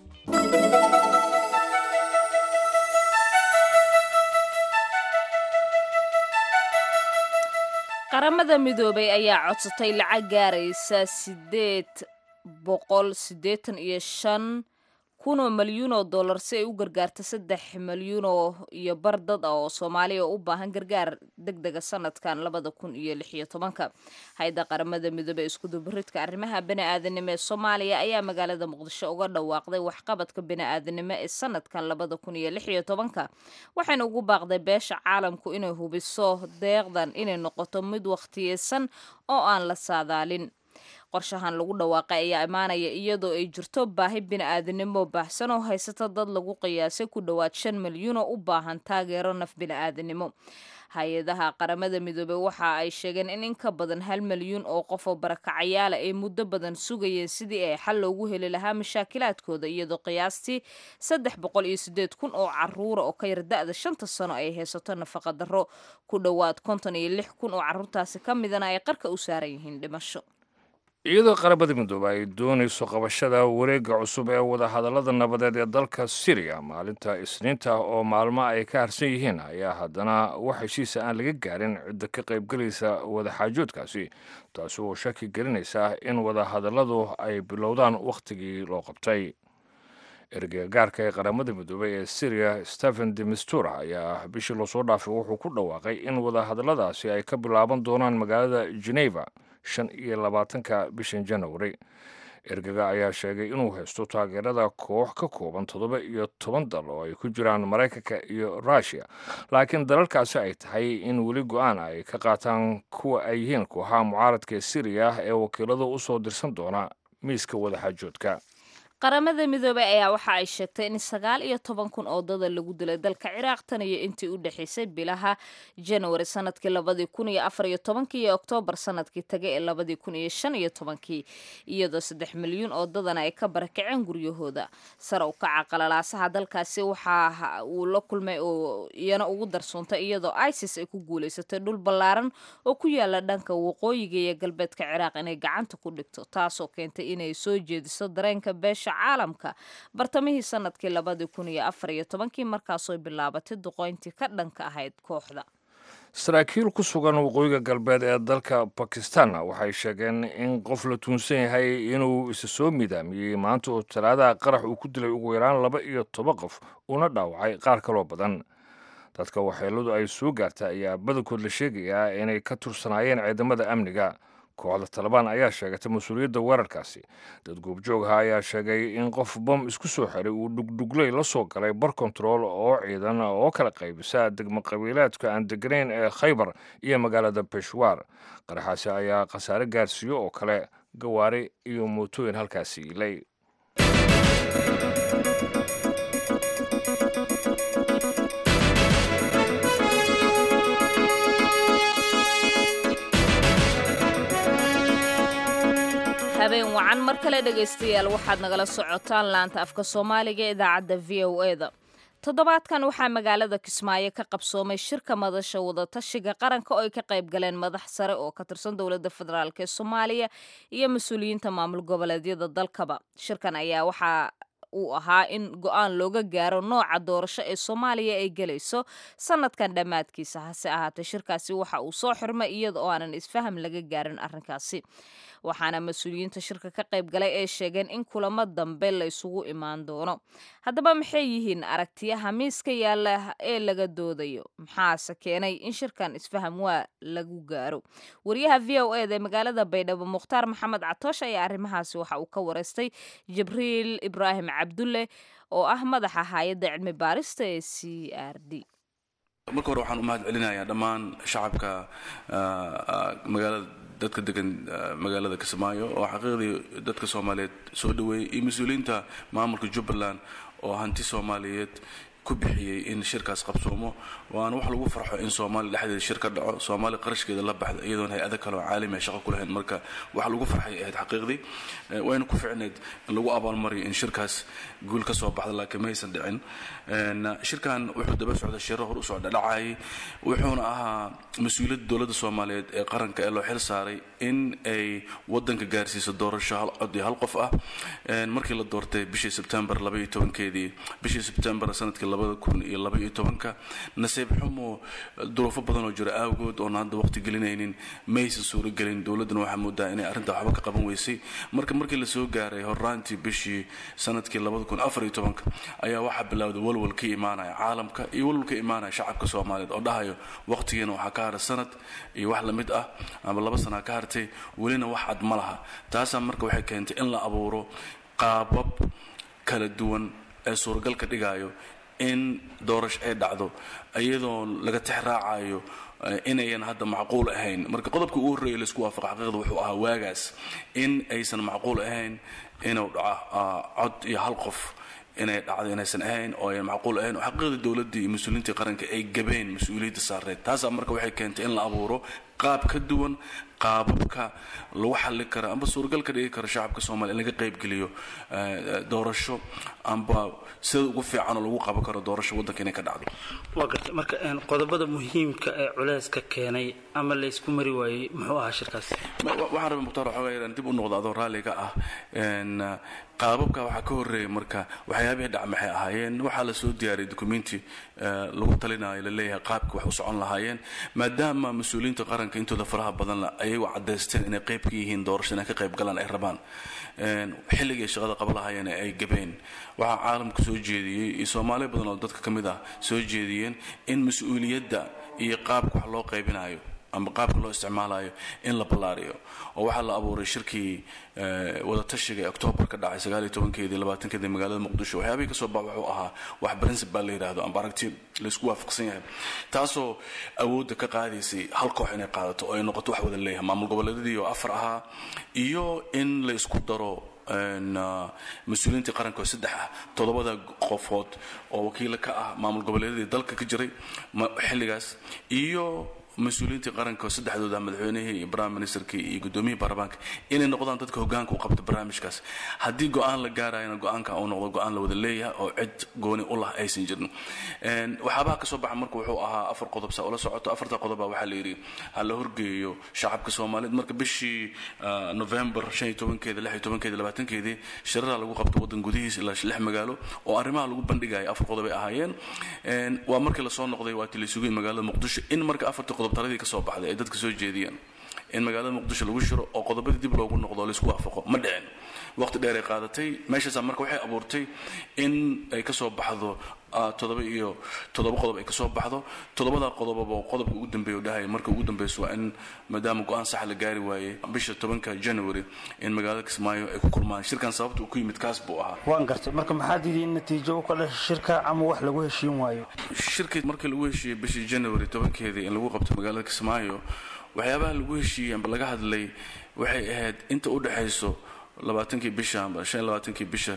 qaramada midoobay ayaa codsatay lacag gaaraysa sideed boqol siddeetan iyo shan kunoo malyuun oo dollar si ay u gargaarto saddex malyuunoo iyo bar dad ah oo soomaaliya oo u baahan gargaar deg dega sanadkan labada kun iyo lix iyo tobanka hay-adda qaramada midoobey iskudubaridka arrimaha bani-aadanimo ee soomaaliya ayaa magaalada muqdisho uga dhawaaqday waxqabadka bani-aadanimo ee sanadkan labada kun iyo lix iyo tobanka waxayna ugu baaqday beesha caalamku inay hubiso deeqdan inay noqoto mid wakhtiyeysan oo aan la saadaalin qorshahan lagu dhawaaqay ayaa imaanaya iyadoo ay jirto baahi bini-aadanimo baahsan oo haysata dad lagu qiyaasay ku dhowaad shan milyuun oo u baahan taageero naf bini-aadanimo hay-adaha qaramada midoobey waxa ay sheegeen in in ka badan hal milyuun oo qof oo barakacayaala ay muddo badan sugayeen sidii ay xal loogu heli lahaa mashaakilaadkooda iyadoo qiyaastii saddex boqol iyo sideed kun oo caruura oo ka yar da-da shanta sano ay haysato nafaqa darro ku dhowaad konton iyo lix kun oo caruurtaasi ka midana ay qarka u saaran yihiin dhimasho iyadoo qaramada midoobe ay doonayso qabashada wareegga cusub ee wadahadallada nabadeed ee dalka siriya maalinta isniinta oo maalmo ay ka harsan yihiin ayaa haddana wax heshiisa aan laga gaarin cidda ka qaybgelaysa wadaxaajoodkaasi taasi oo shaki gelinaysa in wadahadalladu ay bilowdaan wakhtigii loo qabtay ergeyga gaarka ee qaramada midoobey ee syriya stephen de mistura ayaa bishii lasoo dhaafay wuxuu ku dhawaaqay in wadahadalladaasi ay ka bilaaban doonaan magaalada geneva shan iyo labaatanka bishan janawari ergaga ayaa sheegay inuu haysto taageerada koox ka kooban toddoba iyo toban dal oo ay ku jiraan maraykanka iyo rushia laakiin dalalkaasi ay tahay in weli go-aan ay ka qaataan kuwa ay yihiin kooxaha mucaaradka ee siriya ee wakiilada u soo dirsan doona miiska wadaxaajoodka qaramada midoobey ayaa waxa ay sheegtay in sagaal iyo toban kun oo dada lagu dilay dalka ciraaq tan iyo intii u dhexaysay bilaha janwari sanadkii labadii kun iyo afar iyo tobankii iyo oktoobar sanadkii tagay ee labadii kun iyo shan iyo tobankii iyadoo saddex milyuun oo dadana ay ka barakaceen guryahooda sare u kaca qalalaasaha dalkaasi waxa uu la kulmay oo iyana ugu darsoontay iyadoo isis ay ku guulaysatay dhul ballaaran oo ku yaala dhanka waqooyiga iyo galbeedka ciraaq inay gacanta ku dhigto taasoo keentay inay soo jeediso dareenka beesha caalamka bartamihii sanadkii labadii kun iyo afar iyo tobankii markaasoo bilaabatay duqoyntii ka dhanka ahayd kooxda saraakiil ku sugan waqooyiga galbeed ee dalka bakistanna waxay sheegeen in qof la tuunsan yahay inuu isa soo midaamiyey maanta oo talaadaha qarax uu ku dilay ugu yaraan laba iyo toban qof uuna dhaawacay qaar kaloo badan dadka waxyeeladu ay soo gaarta ayaa badankood la sheegayaa inay ka tursanaayeen ciidamada amniga kooxda talabaan ayaa sheegatay mas-uuliyadda weerarkaasi dad goobjoogha ayaa sheegay in qof bom isku soo xiray uu dhugdhugley la soo galay bar kontarool oo ciidan oo kala qaybisa degmo qabiilaadka aan deganayn ee khaybar iyo magaalada beshwaar qaraxaasi ayaa khasaare gaarsiiyo oo kale gawaari iyo mootooyin halkaasi ilay habeen wacan mar kale dhegaystayaal waxaad nagala socotaan laanta afka soomaaliga ee idaacadda v o e da toddobaadkan waxaa magaalada kismaayo ka qabsoomay shirka madasha wadatashiga qaranka oo ay ka qayb galeen madax sare oo ka tirsan dowladda federaalk ee soomaaliya iyo mas-uuliyiinta maamul goboleedyada dalkaba shirkan ayaa waxaa uu ahaa in go-aan looga gaaro nooca doorasho ee soomaaliya ay gelayso sanadkan dhammaadkiisa hase ahaatee shirkaasi waxa uu soo xirmay iyada oo aanan isfaham laga gaarin arrinkaasi waxaana mas-uuliyiinta shirka ka qayb galay ay sheegeen in kulamo dambe la isugu imaan doono haddaba maxay yihiin aragtiyaha miiska yaalla ee laga doodayo maxaase keenay in shirkan isfaham waa lagu gaaro wariyaha v o eda ee magaalada baydhabo mukhtaar maxamed catoosh ayaa arrimahaasi waxa uu ka wareystay jibriil ibraahim cabdulle oo ah madaxa hay-adda cilmi baarista ee c r d marka hore waxaan u mahad celinayaa dhammaan shacabka magaalada dadka degan magaalada kismaayo oo xaqiiqdii dadka soomaaliyeed soo dhaweeyey iyo mas-uuliyiinta maamulka jubbaland oo hanti soomaaliyeed ku bixiyey in shirkaas qabsoomo waana wax lagu farxo in soomaaliya dhexdeeda shir ka dhaco soomaaliya qarashkeeda la baxda iyadoon hay-ada kale oo caalami ah shaqo ku lahayn marka wax lagu farxay ahayd xaqiiqdii wayna ku ficneyd in lagu abaalmariyo in shirkaas guul ka soo baxda laakiin maysan dhicin shirkan wuxuu daba socda shiro hor u socda dhacayay wuxuuna ahaa mas-uuliyadda dowladda soomaaliyeed ee qaranka ee loo xil saaray in ay wadanka gaarsiiso doorasho hal cod iyo hal qof ah markii la doortay bishii sebtembar labaiyo tobankeedii bishii sebtembar sanadkii labada kun iyo labaiyo tobanka nasiib xumo duruufo badan oo jira awgood oona hadda waqti gelinaynin maysan suuragelin dowladduna waxaa moodaa inay arrinta waxba ka qaban weysay marka markii lasoo gaaray horaantii bishii sanadkii labada kun afar iyo tobanka ayaa waxaa bilowday walwal ka imaanaya caalamka iyo walwal ka imaanaya shacabka soomaaliyeed oo dhahayo waqtigiina waxaa ka haray sanad iyo wax lamid ah ama laba sanaa ka hartay welina wax cad ma laha taasaa marka waxay keentay in la abuuro qaabab kala duwan ee suuragal ka dhigayo in doorasho ay dhacdo iyadoo laga tix raacayo inayan hadda macquul ahayn marka qodobka ugu horreeya laisku waafaqa xaqiiqda wuxuu ahaa waagaas in aysan macquul ahayn inuu dhaco cod iyo hal qof inay dhacdo inaysan ahayn oo ayan macquul ahayn oo xaqiiqda dowladdii iyo mas-uuliyiintii qaranka ay gabeen mas-uuliyadda saareed taasaa marka waxay keentay in la abuuro qaab ka duwan qaababka lagu xalli kara amba suuragal ka dhigi kara shacabka soomaliya in laga qaybgeliyo doorasho amba sida ugu fiican oo lagu qaban karo doorasho waddanka inay ka dhacdo waa gartay marka qodobada muhiimka ee culeyska keenay ama laysku mari waayey muxuu ahaa shirkaas waxaan rabay mukhtaar waxoogaa yaraan dib u noqdo adoo raalliga ah qaababka waxaa ka horreeyay marka waxyaabihii dhac maxay ahaayeen waxaa la soo diyaariyay documenti lagu talinayo laleeyahay qaabka wax u socon lahaayeen maadaama mas-uuliyiinta qaranka intooda faraha badan la ayagu caddaysteen inay qayb ka yihiin doorasho inay ka qayb galaan ay rabaan xilligay shaqada qaba lahaayeen ay gabeen waxaa caalamka soo jeediyey iyo soomaaliya badan oo dadka ka mid ah soo jeediyeen in mas-uuliyadda iyo qaabka wax loo qaybinayo ama qaabka loo isticmaalayo in la ballaariyo oo waxaa la abuuray shirkii wadatashiga ee oktoobar ka dhacay sagaaliyo tobankeedii labaatankeedii magaalada muqdisho waxyaabihii kasoo bax wuxuu ahaa wax principal la yidhaahdo amba aragti laysku waafaqsan yahay taasoo awoodda ka qaadaysay hal koox inay qaadato oo ay noqoto wax wada leeyahay maamul goboleedyadii oo afar ahaa iyo in la isku daro mas-uuliyiintii qaranka oo saddex ah toddobada qofood oo wakiila ka ah maamul goboleedyadii dalka ka jiray xilligaas iyo mas-uuliyiintii qaranka oo saddexdooda madaxweynihii iyo prime ministerkii iyo gudoomiyihii baarlamaanka inay noqdaan dadka hogaanka u qabta barnaamijkaas haddii go-aan la gaarayana go-aanka uu noqdo go-aan la wada leeyahay oo cid gooni u lah aysan jirin waxyaabaha ka soo baxa marka wuxuu ahaa afar qodob saa ula socoto afarta qodoba waxaa la yidhi ha la horgeeyo shacabka soomaaliyeed marka bishii november shan iyo tobankeeda lix iyo tobankeeda labaatankeedii shirara lagu qabto waddan gudihiisa ilaa lix magaalo oo arrimaha lagu bandhigaya afar qodob ay ahaayeen waa markii lasoo noqday waa tilisugiin magaalada muqdisho in marka afartii qodob taladii ka soo baxday ay dadka soo jeediyeen in magaalada muqdisho lagu shiro oo qodobadii dib loogu noqdo laisku waafaqo ma dhicin waqti dheer ay qaadatay meeshaasaa marka waxay abuurtay in ay ka soo baxdo todoba iyo toddoba qodob ay ka soo baxdo toddobada qodobaba qodobka ugu dambeeya u dhahaya marka ugu dambeyso waa in maadaama go-aan sax la gaari waayey bisha tobanka january in magaalada kismaayo ay ku kulmaan shirkan sababta uu ku yimid kaas buu ahaa waan gartay marka maxaa diiday in natiijo u ka dhasha shirka ama wax lagu heshiin waayo shirkii markii lagu heshiiyey bishii january tobankeedii in lagu qabto magaalada kismaayo waxyaabaha lagu heshiiyey amba laga hadlay waxay ahayd inta u dhexayso labaatankii bisha amba shan iyo labaatankii bisha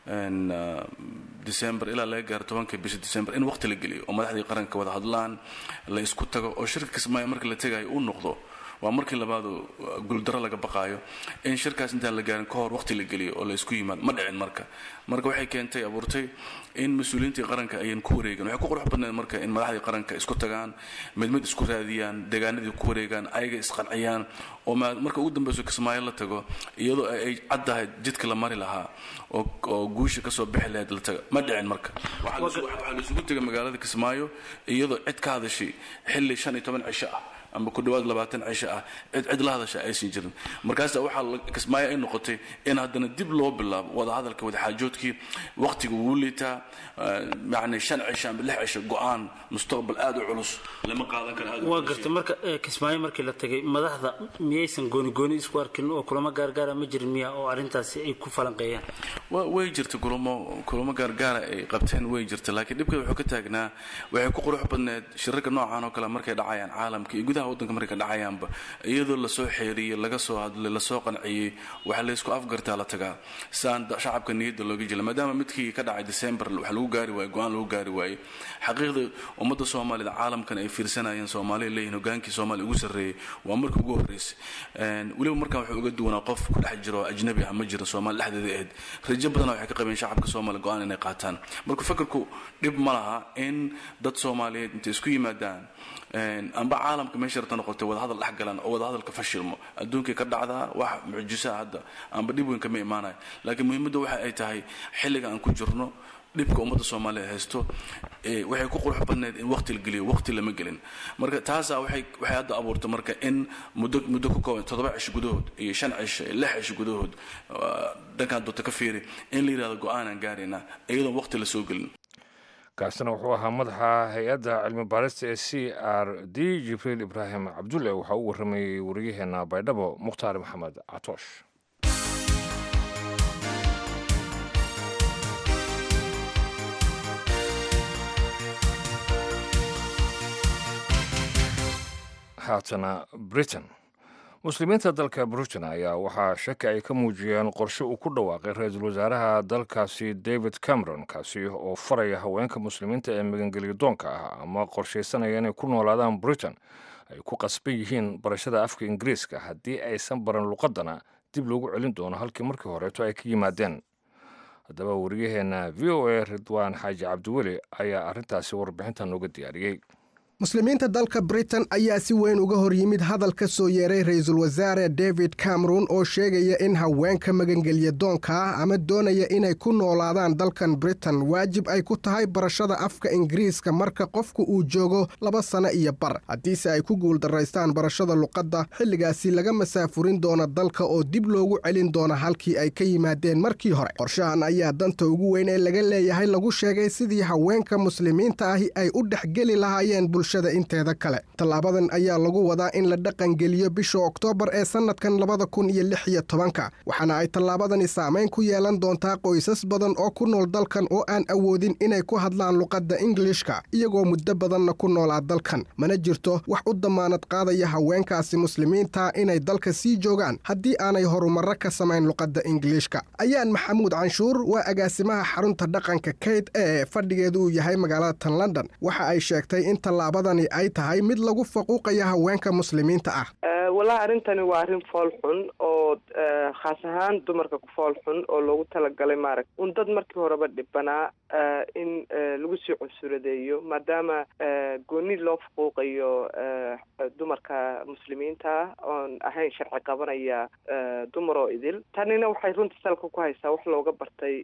december ilaa laga gaaro tobankii bisha december in waqti la geliyo oo madaxdii qaranka wada hadlaan la isku tago oo shirka kismaayo markii la tegayo uu noqdo waa markii labaadu guuldaro laga baqaayo in shirkaas intaan la gaarin ka hor waqti la geliyo oo la isku yimaado ma dhicin marka marka waxay keentay abuurtay in mas-uuliyiintii qaranka ayan ku wareegin waxay ku qurux badnayd marka in madaxdii qaranka isku tagaan mid mid isku raadiyaan deegaanadii ku wareegaan ayaga isqanciyaan oo marka ugu dambeyso kismaayo la tago iyadoo ay caddahay jidka la mari lahaa oo guusha kasoo bixi lahayd la taga ma dhicin marka waxaa la isugu tegay magaalada kismaayo iyadoo cid ka hadashay xilli shan iyo toban cisho ah ama ku dhawaad labaatan cisho ah cid cid la hadasha aysan jirin markaas waxaa kismaayo ay noqotay in haddana dib loo bilaabo wadahadalka wadaxaajoodkii waqtiga wuu liitaa yani shan cisho ama lix cisho go-aan mustaqbal aada u culus lama qaadan karo aad waa gartay marka kismaayo markii la tagay madaxda miyaysan gooni gooni isku arkin oo kulamo gaargaara ma jirin miya oo arrintaasi ay ku falanqeeyaan way jirta kulamo kulamo gaargaara ay qabteen way jirta laakiin dhibkeeda wuxuu ka taagnaa waxay ku qurux badneed shirarka noocan oo kale markay dhacayaan caalamka iyo gudaha waddanka markay dhacayaanba iyadoo lasoo xeeriyey laga soo hadlay lasoo qanciyey waxa laysku afgartaa la tagaa saan shacabka niyadda looga jela maadaama midkii ka dhacay december wax lagu gaari waaye go-aan lagu gaari waayey xaqiiqda ummadda soomaalida caalamkan ay fiirsanayeen soomaaliya leeyihin hogaankii soomaaliya ugu sarreeyey waa markii ugu horreysay weliba markan wuxuu uga duwanaa qof ku dhex jiro ajnabi ah ma jira soomaali dhexdeeda ahayd rajo badana waxay ka qabeen shacabka soomaaliya go-aan inay qaataan marka fakarku dhib ma laha in dad soomaaliyeed intay isku yimaadaan amba caalamka meesha rabta noqotay wadahadal dhex galan oo wadahadalka fashilmo adduunkay ka dhacdaa wax mucjisaa hadda amba dhib weyn kama imaanayo laakiin muhiimadda waxa ay tahay xilliga aan ku jirno dhibka ummadda soomaaliya haysto waxay ku qurux badneyd in waqti la geliyo waqti lama gelin marka taasaa waxay waxay hadda abuurtay marka in muddo muddo ku kooban toddoba cisho gudahood iyo shan cisho iyo lix cisho gudahood dhankaan doonta ka fiiri in la yidhahdo go-aanaan gaaraynaa iyadoon waqti la soo gelin kaasina wuxuu ahaa madaxa hay-adda cilmi baarista ee c r d jibriil ibraahim cabdulle waxaa u warramayey wariyaheenna baydhabo mukhtaar maxamed catoosh haatana britain muslimiinta dalka britain ayaa waxaa shaki ay ka muujiyeen qorshe uu ku dhawaaqay ra-iisul wasaaraha dalkaasi david cameron kaasi oo faraya haweenka muslimiinta ee magangelyo doonka ah ama qorshaysanaya inay ku noolaadaan britain ay ku qasban yihiin barashada afka ingiriiska haddii aysan baran luqadana dib loogu celin doono halkii markii horeeto ay ka yimaadeen haddaba wariyaheenna v o a ridwaan xaaji cabdiweli ayaa arrintaasi warbixintan nooga diyaariyey muslimiinta dalka britain ayaa si weyn uga hor yimid hadal ka soo yeeray ra-iisul wasaare david cameron oo sheegaya in haweenka magangelya doonka ah ama doonaya inay ku noolaadaan dalkan britain waajib ay ku tahay barashada afka ingiriiska marka qofku uu joogo laba sano iyo bar haddiise ay ku guuldaraystaan barashada luqadda xilligaasi laga masaafurin doona dalka oo dib loogu celin doona halkii ay ka yimaadeen markii hore qorshahan ayaa danta ugu weyn ee laga leeyahay lagu sheegay sidii haweenka muslimiinta ahi ay u dhexgeli lahaayeen inteeda kale tallaabadan ayaa lagu wadaa in la dhaqangeliyo bisha oktoobar ee sannadkan labada kun iyo lix iyo tobanka waxaana ay tallaabadani saamayn ku yeelan doontaa qoysas badan oo ku nool dalkan oo aan awoodin inay ku hadlaan luqadda ingilishka iyagoo muddo badanna ku noolaa dalkan mana jirto wax u dammaanad qaadaya haweenkaasi muslimiinta inay dalka sii joogaan haddii aanay horumarro ka samayn luqadda ingiliishka ayaan maxamuud canshuur waa agaasimaha xarunta dhaqanka kayd ee fadhigeedu uu yahay magaalada tan london waxa ay sheegtay in tallaaba tallaabadani ay tahay mid lagu faquuqaya haweenka muslimiinta ah walahi arrintani waa arrin fool xun oo khaas ahaan dumarka ku fool xun oo loogu talagalay maaragt un dad markii horeba dhibanaa in lagu sii cunsuradeeyo maadaama gooni loo faquuqayo dumarka muslimiinta ah oon ahayn sharci qabanaya dumar oo idil tanina waxay runtii salka ku haysaa wax looga bartay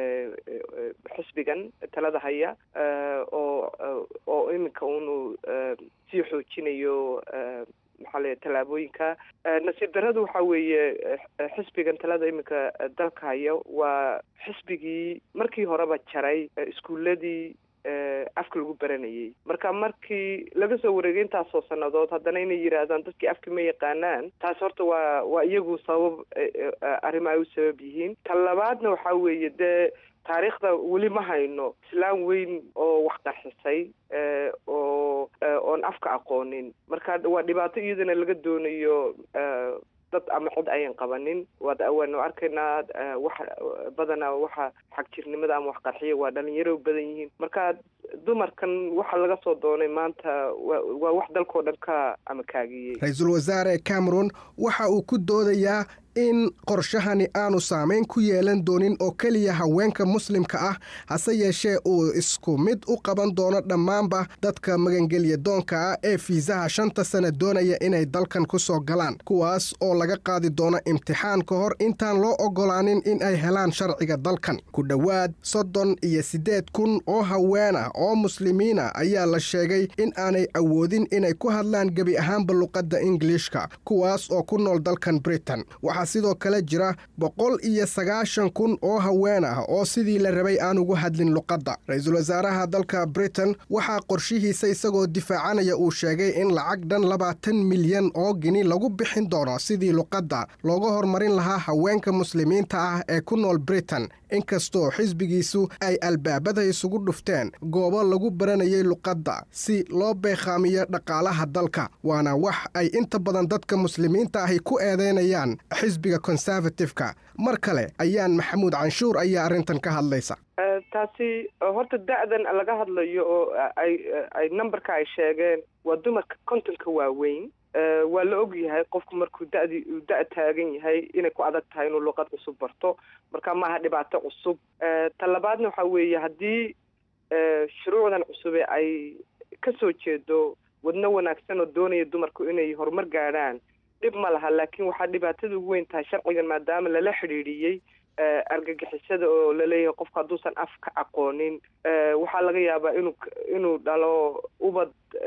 xisbigan talada haya oo oo iminka unu sii xoojinayo maxaa la tallaabooyinka nasiib darradu waxa weeye xisbigan talada iminka dalka haya waa xisbigii markii horeba jaray iskuuladii afka lagu baranayay marka markii laga soo wareegay intaasoo sannadood haddana inay yidhaahdaan dadkii afka ma yaqaanaan taas horta waa waa iyagu sabab arrimo ay u sabab yihiin tan labaadna waxaa weeye dee taariikhda weli ma hayno islaan weyn oo wax qarxisay oo oon afka aqoonin marka waa dhibaato iyadana laga doonayo dad ama cid ayan qabanin waanu arkaynaa wax badanaa waxa xagjirnimada ama wax qarxiya waa dhalinyaro badan yihiin marka dumarkan waxa laga soo doonay maanta waa wax dalkao dhan ka amakaagiyey ra-iisul wasaare cameron waxa uu ku doodayaa in qorshahani aanu saamayn ku yeelan doonin oo keliya haweenka muslimka ah hase yeeshee uu isku mid u qaban doono dhammaanba dadka magangelya doonka ah ee fiisaha shanta sana doonaya inay dalkan ku soo galaan kuwaas oo laga qaadi doono imtixaan ka hor intaan loo oggolaanin in ay helaan sharciga dalkan ku dhowaad soddon iyo siddeed kun oo haween ah oo muslimiina ayaa la sheegay in aanay awoodin inay ku hadlaan gebi ahaanba luqadda ingiliishka kuwaas oo ku nool dalkan britain sidoo kale jira boqol iyo sagaashan kun oo haween ah oo sidii la rabay aan ugu hadlin luqadda ra-iisul wasaaraha dalka britain waxaa qorshihiisa isagoo difaacanaya uu sheegay in lacag dhan labaatan milyan oo gini lagu bixin doono sidii luqadda looga horumarin lahaa haweenka muslimiinta ah ee ku nool britain inkastoo xisbigiisu ay albaabada isugu dhufteen goobo lagu baranayay luqadda si loo beekhaamiyo dhaqaalaha dalka waana wax ay inta badan dadka muslimiinta ahi ku eedeynayaan xisbiga conservative-ka mar kale ayaan maxamuud canshuur ayaa arrintan ka hadlaysa taasi horta da-dan laga hadlayo oo ay ay numberka ay sheegeen waa dumarka kontonka waaweyn waa la og yahay qofku markuu dadi uu da- taagan yahay inay ku adag tahay inuu luqad cusub barto marka maaha dhibaato cusub ta labaadna waxa weeye haddii shuruucdan cusube ay ka soo jeedo wadno wanaagsan oo doonaya dumarku inay horumar gaadhaan dhib ma laha laakiin waxaa dhibaatada ugu weyn tahay sharcigan maadaama lala xidhiidhiyey argagixisada oo laleeyahay qofku hadduusan af ka aqoonin waxaa laga yaabaa inuu inuu dhalo ubad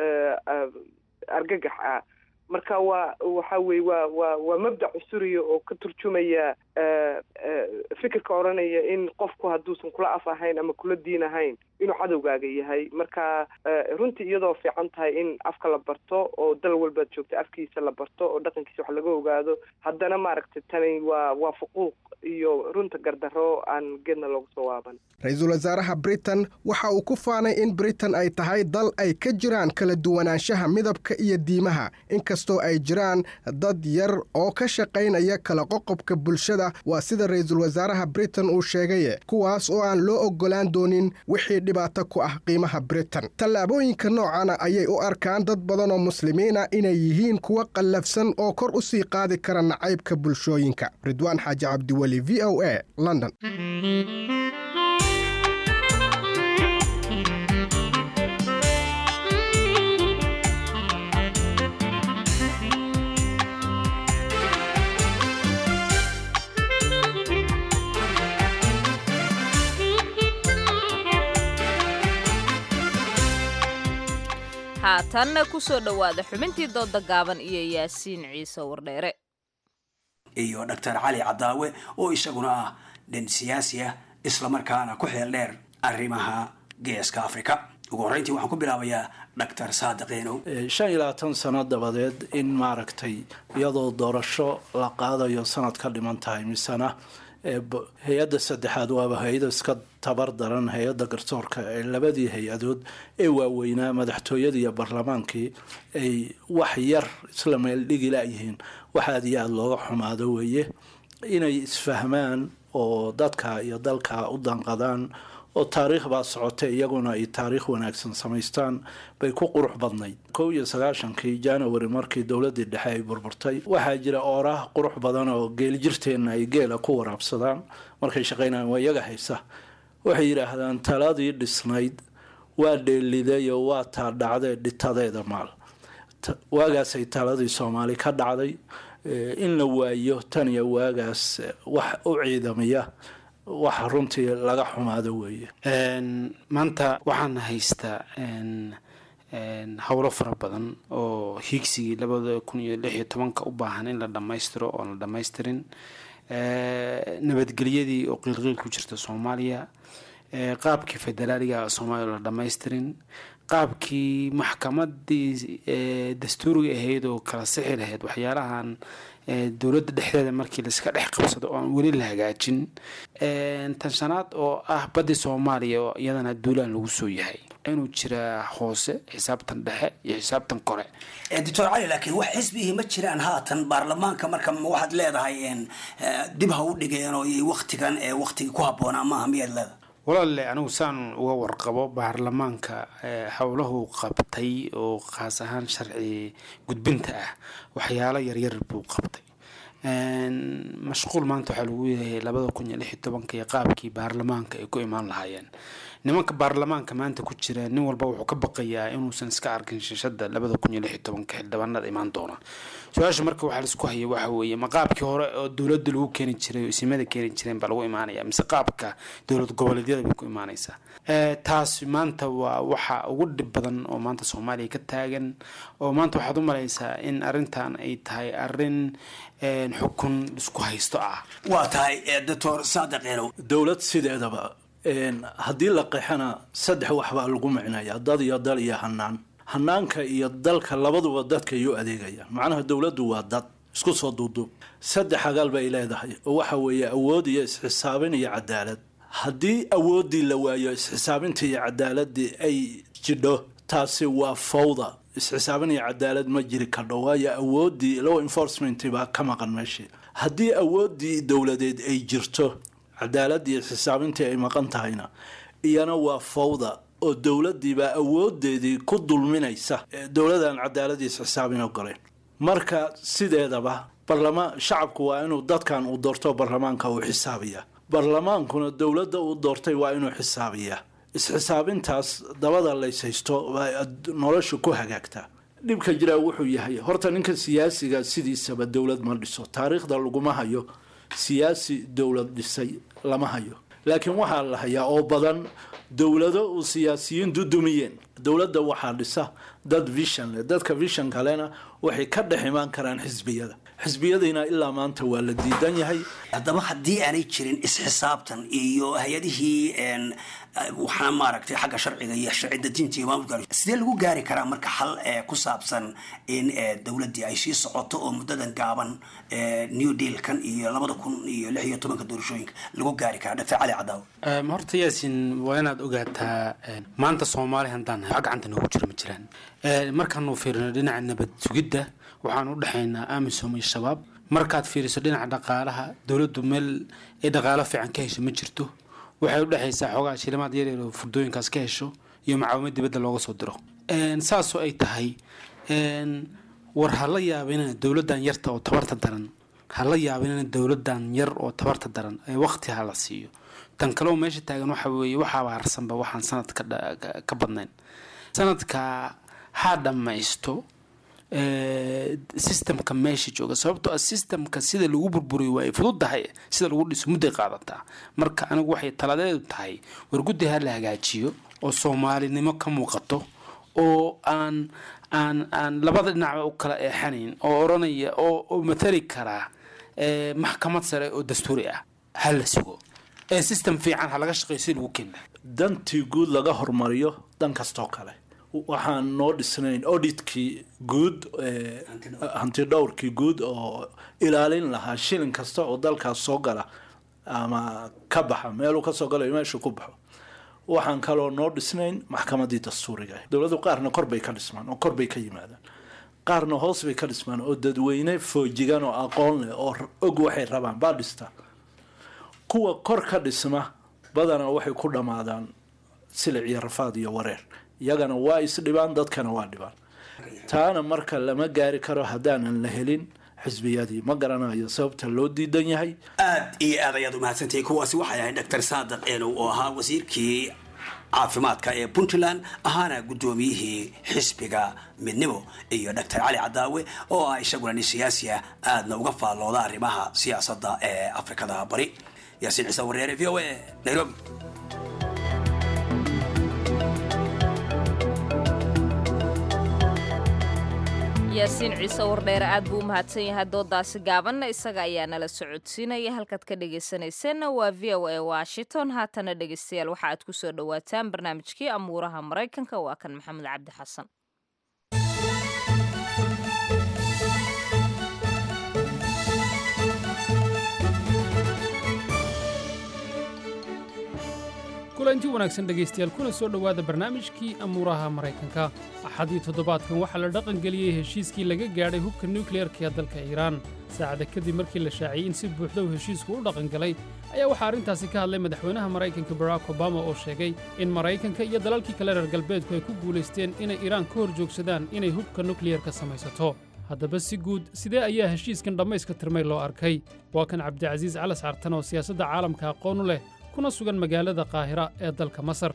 argagax ah marka waa waxa weye waa waa waa mabdac cusuriya oo ka turjumaya fikirka odhanaya in qofku hadduusan kula af ahayn ama kula diin ahayn inuu cadowgaaga yahay marka runtii iyadoo fiican tahay in afka la barto oo dal walbaad joogta afkiisa la barto oo dhaqankiisa wax laga ogaado haddana maaragtay tani waa waa fuquuq iyo runta gardarro aan geedna loogu soo waaban ra-iisul wasaaraha britain waxa uu ku faanay in britain ay tahay dal ay ka jiraan kala duwanaanshaha midabka iyo diimaha inkastoo ay jiraan dad yar oo ka shaqaynaya kala qoqobka bulshada waa sida ra-iisul wasaaraha britain uu sheegaye kuwaas oo aan loo oggolaan doonin wixii dhibaato ku ah qiimaha britain tallaabooyinka noocana ayay u arkaan dad badan oo muslimiina inay yihiin kuwa qallafsan oo kor u sii qaadi kara nacaybka bulshooyinka ridwaan xaaji cabdiweli v o a london haatanna ku soo dhowaada xubintii dooda gaaban iyo yaasiin ciise wardheere iyo doctor cali cadaawe oo isaguna ah nin siyaasi ah islamarkaana ku xeel dheer arrimaha geeska africa ugu horreyntii waxaan ku bilaabayaa doctor saadiqiinow shan iyo labaatan sano dabadeed in maaragtay iyadoo doorasho la qaadayo sanad ka dhiman tahay misena hay-adda saddexaad waaba hay-ada iska tabar daran hay-adda garsoorka ee labadii hay-adood ee waaweynaa madaxtooyadii iyo baarlamaankii ay wax yar isla meel dhigi layihiin wax aada iyo aada looga xumaado weeye inay isfahmaan oo dadka iyo dalka u danqadaan oo taariikh baa socotay iyaguna ay taariikh wanaagsan samaystaan bay ku qurux badnayd kow iyo sagaashankii january markii dowladii dhexe ay burburtay waxaa jira ooraah qurux badan oo geelijirteenna ay geela ku waraabsadaan markay shaqaynayaan waa iyaga haysa waxay yidhaahdaan taladii dhisnayd waa dheelidayo waa taa dhacdee dhitadeeda maal waagaasay taladii soomaali ka dhacday in la waayo tan iyo waagaas wax u ciidamiya wax runtii laga xumaado weeye maanta waxaan haystaa howlo fara badan oo hiigsigii labada kun iyo lix iyo tobanka u baahan in la dhammaystiro oon la dhammaystirin nabadgelyadii oo qiilqiil ku jirta soomaaliya qaabkii federaaliga soomaaliya la dhammaystirin qaabkii maxkamadii dastuuriga ahayd oo kala sixi lahayd waxyaalahan dowladda dhexdeeda markii laiska dhex qabsado oo aan weli la hagaajin tan shanaad oo ah badii soomaaliya oo iyadana duulaan lagu soo yahay inuu jiraa hoose xisaabtan dhexe iyo xisaabtan kore doctor cali laakiin wax xisbihii ma jiraan haatan baarlamaanka marka waxaad leedahay dib ha u dhigeen oo waktigan waktigii ku habboonaa maaha miyaad leedahay walaale anigu saan uga warqabo baarlamaanka howlahu qabtay oo khaas ahaan sharci gudbinta ah waxyaalo yaryar buu qabtay mashquul maanta waxaa lagu yahay labada kun iyo lix iyo tobanka iyo qaabkii baarlamaanka ay ku imaan lahaayeen nimanka baarlamaanka maanta ku jira nin walba wuxuu ka baqayaa inuusan iska arkin shishada labada kun iyo lix iyo tobanka xildhibaanada imaan doona su-aasha marka waxaa laisku haya waxa weeye ma qaabkii hore oo dowladda lagu keeni jiray oo isimada keeni jireen baa lagu imaanaya mise qaabka dowlad goboleedyada bay ku imaanaysaa taasi maanta waa waxa ugu dhib badan oo maanta soomaaliya ka taagan oo maanta waxaad u malaysaa in arrintan ay tahay arrin xukun isku haysto ah waa tahay doctor saadiq elow dowlad sideedaba haddii la qeexana saddex waxbaa lagu micnaya dad iyo dal iyo hanaan hanaanka iyo dalka labaduba dadka iyu adeegayaan macnaha dowladdu waa dad isku soo duuduub saddex agaal bay leedahay oo waxa weeye awood iyo isxisaabin iyo cadaalad haddii awooddii la waayo isxisaabintii iyo cadaaladii ay jidho taasi waa fawda isxisaabin iyo cadaalad ma jiri kardho waayo awooddii law enforcement baa ka maqan meeshii haddii awooddii dowladeed ay jirto cadaalad iyo xisaabintii ay maqan tahayna iyana waa fawda oo dowladiibaa awoodeedii ku dulminaysa dowladaan cadaaladiis xisaabin ogoleen marka sideedaba barlamaan shacabku waa inuu dadkan uu doorto barlamaanka uu xisaabiya barlamaankuna dowladda uu doortay waa inuu xisaabiyaa isxisaabintaas dabada layshaysto nolosha ku hagaagtaa dhibka jiraa wuxuu yahay horta ninka siyaasiga sidiisaba dowlad ma dhiso taariikhda laguma hayo siyaasi dowlad dhisay lama hayo laakiin waxaa la hayaa oo badan dowlado uu siyaasiyiin dudumiyeen dowladda waxaa dhisa dad vision leh dadka vision kalena waxay ka dhex imaan karaan xisbiyada xisbiyadiina ilaa maanta waa la diidan yahay haddaba haddii aanay jirin isxisaabtan iyo hay-adihii waxaana maaragtay xagga sharciga iyo sharci dejinta iyo maamulka sidee lagu gaari karaa marka xal ku saabsan in dowladdii ay sii socoto oo muddadan gaaban new dealkan iyo labada kun iyo lix iyo tobanka doorashooyinka lagu gaari karaa dhafe cali cadaaw horta yaasin waa inaad ogaataa maanta soomaali haddaan nahay wax gacanta noogu jira ma jiraan markaanu fiirino dhinaca nabad sugidda waxaan u dhexaynaa amisom iyo shabaab markaad fiiriso dhinaca dhaqaalaha dowladdu meel ay dhaqaalo fiican ka hesho ma jirto waxay u dhexaysaa xoogaa shilimaad yaryar oo furdooyinkaas ka hesho iyo macaawimad dibadda looga soo diro saasoo ay tahay war ha la yaabinina dowladdan yarta oo tabarta daran ha la yaabinina dowladdan yar oo tabarta daran ee waqti ha la siiyo tan kaleo meesha taagan waxa weeye waxaaba harsanba waxaan sanad ka badnayn sanadka ha dhammaysto systemka meesha jooga sababtoo ah systemka sida lagu burburiyo waa ay fududahay sida lagu dhiso mudday qaadataa marka anigu waxay taladeedu tahay war guddi ha la hagaajiyo oo soomaalinimo ka muuqato oo aan aan aan labada dhinacba u kala eexanayn oo odhanaya oo matali karaa maxkamad sare oo dastuuri ah ha la sugo ee system fiican ha laga shaqeeyo si lagu keena dantii guud laga hormariyo dan kastoo kale waxaan noo dhisnayn auditkii guud hanti dhowrkii guud oo ilaalin lahaa shilin kasta oo dalkaas soo gala ama ka baxa meeluu kasoo galayo meeshu ku baxo waxaan kaloo noo dhisnayn maxkamadii dastuuriga dowladu qaarna kor bay ka dhismaan oo kor bay ka yimaadaan qaarna hoos bay ka dhismaan oo dadweyne foojigan oo aqoon leh oo og waxay rabaan baa dhistaa kuwa kor ka dhisma badanaa waxay ku dhammaadaan silic iyo rafaad iyo wareer iyagana waa isdhibaan dadkana waa dhibaan taana marka lama gaari karo haddaanan la helin xisbiyadii ma garanayo sababta loo diidan yahay aad iyo aad ayaad umahadsantahay kuwaasi waxay ahayd dr saadiq eenow oo ahaa wasiirkii caafimaadka ee puntland ahaana guddoomiyihii xisbiga midnimo iyo dr cali cadaawe oo ah isaguna nin siyaasi ah aadna uga faallooda arrimaha siyaasadda ee afrikada bari yaasiin ciise wareere v o a nairobi yaasiin ciise wardheere aad buu u mahadsan yahay doodaasi gaabanna isaga ayaa nala socodsiinaya halkaad ka dhegaysanayseena waa v o a washington haatana dhegaystayaal waxa aad ku soo dhowaataan barnaamijkii amuuraha maraykanka waa kan maxamed cabdi xasan kulanti wanaagsan dhegaystayaal kuna soo dhowaada barnaamijkii amuuraha maraykanka axadii toddobaadkan waxaa la dhaqangeliyey heshiiskii laga gaadhay hubka nukliyeerka ee dalka iiraan saacada kadib markii la shaaciyey in si buuxda uu heshiisku u dhaqangalay ayaa waxaa arrintaasi ka hadlay madaxweynaha maraykanka barack obama oo sheegay in maraykanka iyo dalalkii kale reer galbeedku ay ku guulaysteen inay iiraan ka hor joogsadaan inay hubka nukliyerka samaysato haddaba si guud sidee ayaa heshiiskan dhammayska tirmay loo arkay waa kan cabdicasiis calas cartan oo siyaasadda caalamka aqoon u leh kuna sugan magaalada qaahira ee dalka masar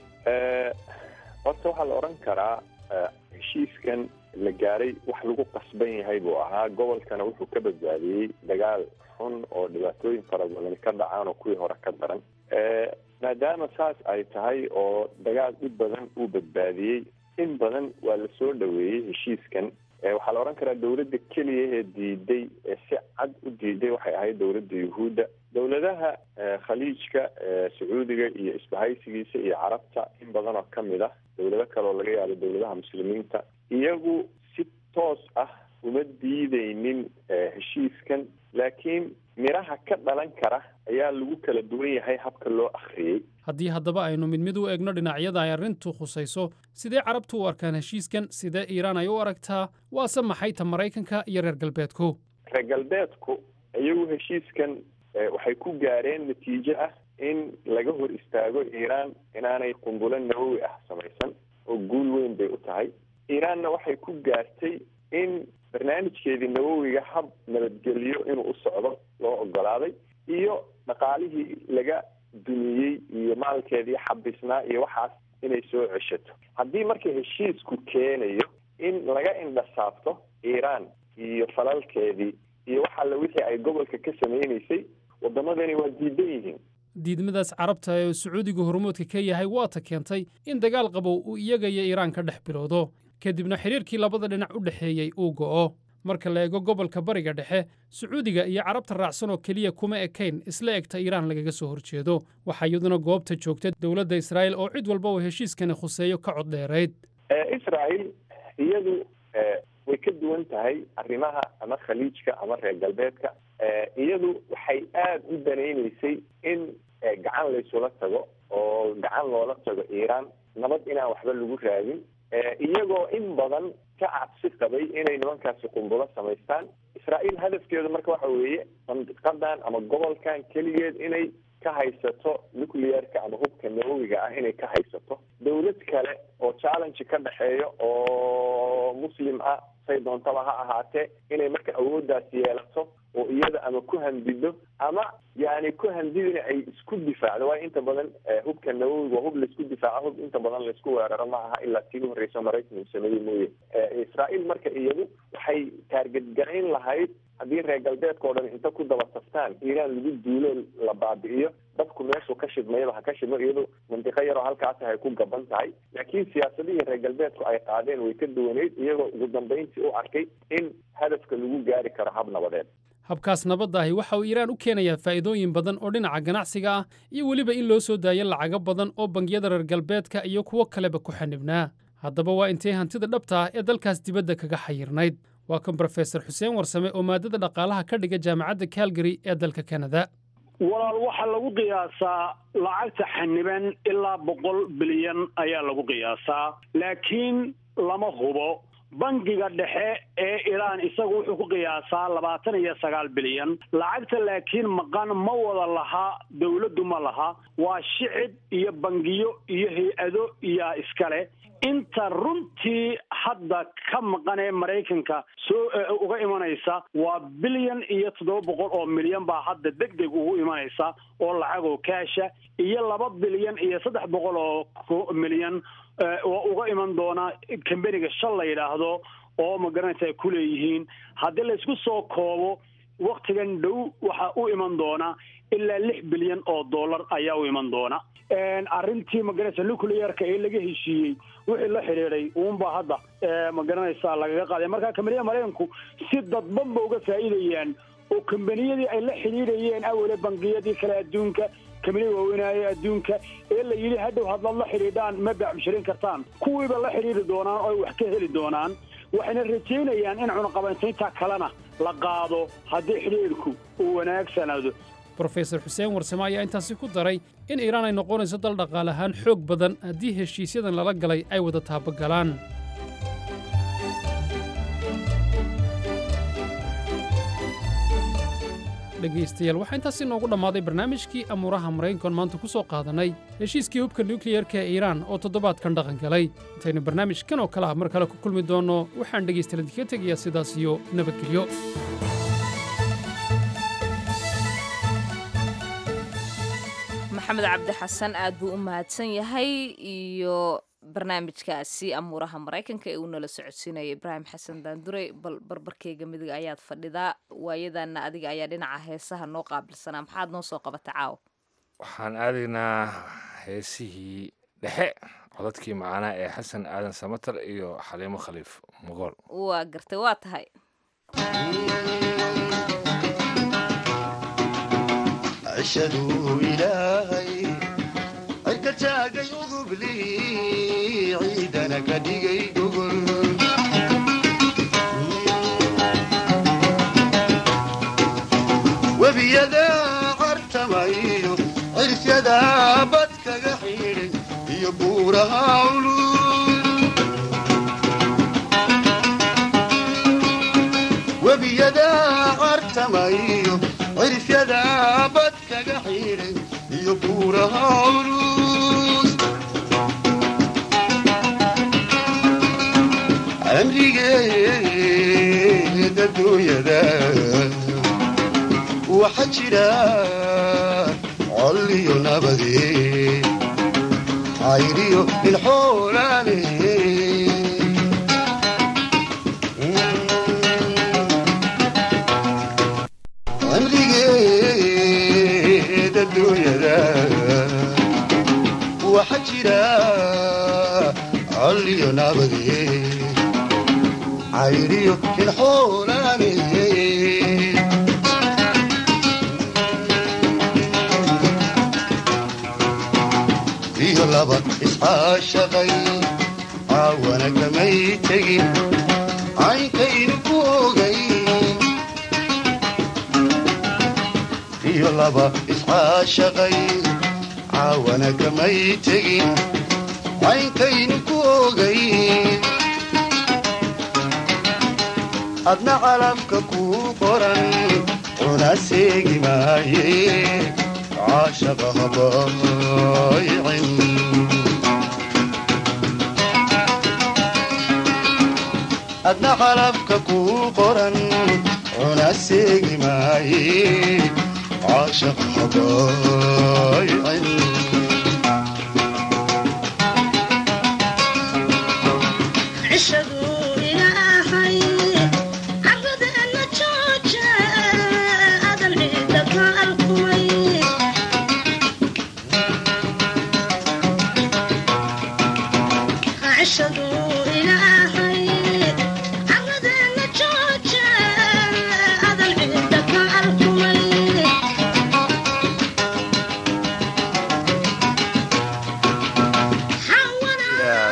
horta waxaa la odhan karaa heshiiskan la gaaray wax lagu qasban yahay buu ahaa gobolkana wuxuu ka badbaadiyey dagaal xun oo dhibaatooyin fara badan ka dhacaan oo kuwii hore ka daran maadaama saas ay tahay oo dagaal dhib badan uu badbaadiyey in badan waa la soo dhoweeyey heshiiskan waxaa la odhan karaa dowladda keliya ee diiday ee si cad u diiday waxay ahayd dowladda yuhuudda dowladaha khaliijka sacuudiga iyo isbahaysigiisa iyo carabta in badan oo kamid ah dowlado kale oo laga yaabo dowladaha muslimiinta iyagu si toos ah uma diideynin heshiiskan laakiin miraha ka dhalan kara ayaa lagu kala duwan yahay habka loo akhriyey haddii haddaba aynu mid mid u eegno dhinacyada ay arrintu khusayso sidee carabtu u arkaan heshiiskan sidee iiraan ay u aragtaa waase maxay ta maraykanka iyo reer galbeedku reer galbeedku iyagu heshiiskan waxay ku gaareen natiijo ah in laga hor istaago iiraan inaanay qumbulo nawowi ah samaysan oo guul weyn bay u tahay iiraanna waxay ku gaartay in barnaamijkeedii nawowiga hab nabadgelyo inuu u socdo loo ogolaaday iyo dhaqaalihii laga dumiyey iyo maalkeedii xabisnaa iyo waxaas inay soo ceshato haddii marka heshiisku keenayo in laga indhasaabto iiraan iyo falalkeedii iyo wax alle wixii ay gobolka ka sameynaysay waddamadani waa diidan yihiin diidmadaas carabta ee sacuudiga hormoodka ka yahay waata keentay in dagaal qabow uu iyaga iyo iiraan ka dhex bilowdo kadibna xidhiirkii labada dhinac u dhexeeyey uu go'o marka la eego gobolka bariga dhexe sacuudiga iyo carabta raacsan oo keliya kuma ekayn isla egta iiraan lagaga soo horjeedo waxaa iyaduna goobta joogta dowladda israa'iil oo cid walba uu heshiiskani khuseeyo ka cod dheerayd israa'iil iyadu way ka duwan tahay arrimaha ama khaliijka ama reer galbeedka iyadu waxay aada u danaynaysay in gacan laysula tago oo gacan loola tago iiraan nabad inaan waxba lagu raadin iyagoo in badan ka cabsi qabay inay nimankaasi qumbulo samaystaan israa'iil hadafkeedu marka waxa weeye mandiqadan ama gobolkan keligeed inay ka haysato nuclearka ama hubka nawowiga ah inay ka haysato dowlad kale oo challenge ka dhexeeyo oo muslim ah say doontaba ha ahaatee inay marka awooddaas yeelato oo iyada ama ku handido ama yani ku handidina ay isku difaacdo waayo inta badan hubka nawowiga waa hub laisku difaaco hub inta badan laisku weeraro ma aha ilaa tii u horreysa maraykan uu sameeyey mooye israa'iil marka iyadu waxay taargetgarayn lahayd haddii reer galbeedka o dhan inta ku daba taftaan iiraan lagu duulo la baabi'iyo dadku meeshuu ka shidmayaba ha ka shidmo iyadu mandiqo yaroo halkaasi hay ku gaban tahay laakiin siyaasadihii reer galbeedku ay qaadeen way ka duwaneyd iyagoo ugu dambayntii u arkay in hadafka lagu gaari karo hab nabadeed habkaas nabadda ahi waxa uu iiraan u keenayaa faa'iidooyin badan oo dhinaca ganacsiga ah iyo weliba in loo soo daayo lacago badan oo bangiyada reer galbeedka iyo kuwo kaleba ku xanibnaa haddaba waa intay hantida dhabta ah ee dalkaas dibadda kaga xayirnayd waa kan brofesor xuseen warsame oo maadada dhaqaalaha ka dhiga jaamacadda calgary ee dalka kanada walaal waxaa lagu qiyaasaa lacagta xaniban ilaa boqol bilyan ayaa lagu qiyaasaa laakiin lama hubo bangiga dhexe ee iiraan isagu wuxuu ku qiyaasaa labaatan iyo sagaal bilyan lacagta laakiin maqan ma wada laha dowladdu ma laha waa shicib iyo bangiyo iyo hay-ado iyaa iskale inta runtii hadda ka maqan ee maraykanka soo uga imanaysa waa bilyan iyo toddoba boqol oo milyan baa hadda deg deg ugu imanaysa oo lacag oo kaasha iyo laba bilyan iyo saddex boqol oo milyan oo uga iman doona kambeniga shal la yidhaahdo oo magaranaysa ay ku leeyihiin haddii laysku soo koobo waktigan dhow waxaa u iman doona ilaa lix bilyan oo dollar ayaa u iman doona arrintii magaranaysa nuclearka ee laga heshiiyey wixii la xidhiiday uunbaa hadda magaranaysa lagaga qaaday marka kambaniyada maraykanku si dadban ba uga faa'iidayaan oo kambaniyadii ay la xidhiidhayeen awale bangiyadii kale adduunka kambaniyada waaweynaaye adduunka ee la yidhi hadhow hadlaad la xidhiidhaan ma baacbishirin kartaan kuwiiba la xidhiidhi doonaan oo ay wax ka heli doonaan waxayna rajaynayaan in cunaqabayntaynta kalena la qaado haddii xidhiidhku uu wanaagsanaado brofesor xuseen warsame ayaa intaasi ku daray in iiraan ay noqonayso dal dhaqaale ahaan xoog badan haddii heshiisyadan lala galay ay wada taabagalaan dhegaystayaal waxaa intaasi noogu dhammaaday barnaamijkii amuuraha maraykankoon maanta ku soo qaadannay heshiiskii hubka nukliyarka ee iiraan oo toddobaadkan dhaqan galay intaynu barnaamijkan oo kale ah mar kale ku kulmi doonno waxaan dhegaystayaal idinka tegayaa sidaas iyo nabadgelyo maxamed cabdi xasan aad buu u mahadsan yahay iyo barnaamijkaasi amuuraha maraykanka ee uu nala socodsiinaya ibraahim xasan daandure bal barbarkeyga midiga ayaad fadhidaa waayadanna adiga ayaa dhinaca heesaha noo qaabilsanaa maxaad noo soo qabata caawa waxaan aadaynaa heesihii dhexe codadkii macaanaa ee xasan aadan samatar iyo xaliimo khaliif mogool waa gartay waa tahay cishaduu ilaahay cirka taagay udubli ciidana ka dhigay gogol webiyada cartamayo cirsyada bad kaga xidhay iyo buuraha culul webiyada cartamayo cirfyada bad kaga xidhay iyo buuraha culus amrigeeda dunyada waxa jira col iyo nabade cayriyo ilxoolaane amrigeeda dunyada waxa jira col iyo nabade cayriyo ilxoolaane iyo laba iscaashaqay caawana kamay tegin caynkaynu ku ogay iyo laba iscaashaqay caawana kamay tegin caynkaynu ku ogay adna calabka kuu qoran cuna seegi maaye caashaqa habaaycin adna calabka kuu qoran cuna seegi maaye caashaqa habaaycin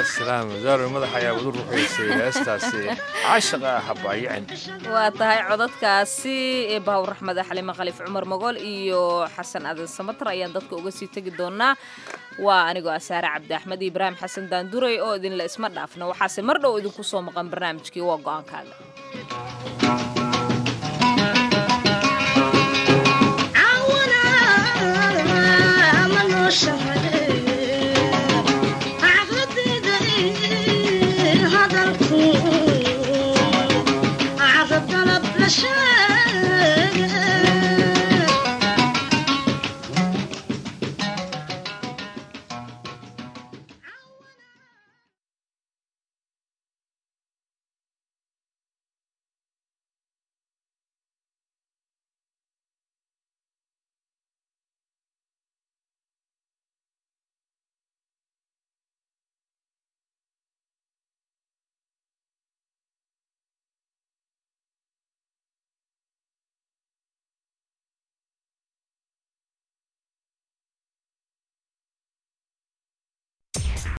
salaam daaro madax ayaa wadu ruxaysay heestaasi caashaqa habaayicin waa tahay codadkaasi ee bahawr raxmada xalimo khaliif cumar mogool iyo xasan adan samatar ayaan dadka uga sii tegi doonaa waa anigoo asaare cabdi axmed iyo ibraahim xasan daanduray oo idinla isma dhaafna waxaase mar dhow idinku soo maqan barnaamijkii waa go-aankaaga